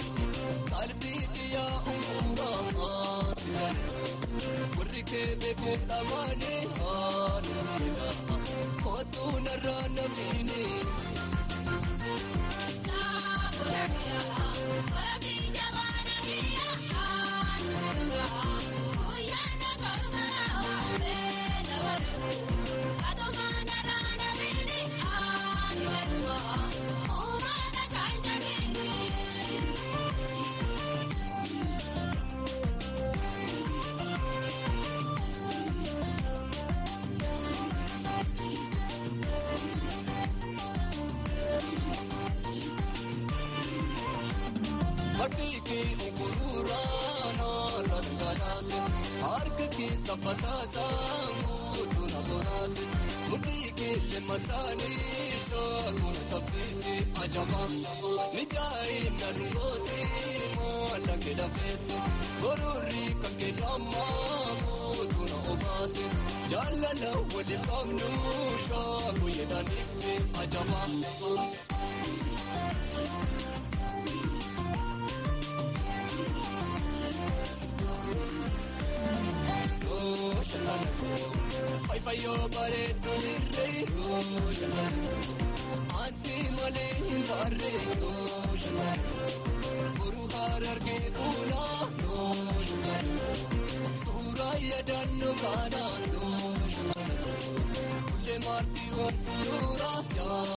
qalbii xiyyaa unkuraa maati jaalatu warri kee beekuun dhamaane haala seeraa. Kootuu narraa na fiine. Bakki unkuruuraan haaraan galaase harka keessa bataasaan guutuu na boraase mudhii keelle masaanii shaasuun qabsiise ajaba mijaa'ee na dhungooti maala kedafeesse gororri kan kennamaa guutuu na obaase jaalala waliin qabnu shaakuu jedhan ibse ajaba. Fayfayyoo bareedu dirree yoo shanaan ansi malee hin baarree yoo shanaan boruu harargee fuulaa yoo shanaan suuraa yaadannoo kaanaa yoo shanaan kullee maartii onkuruuraa yaa.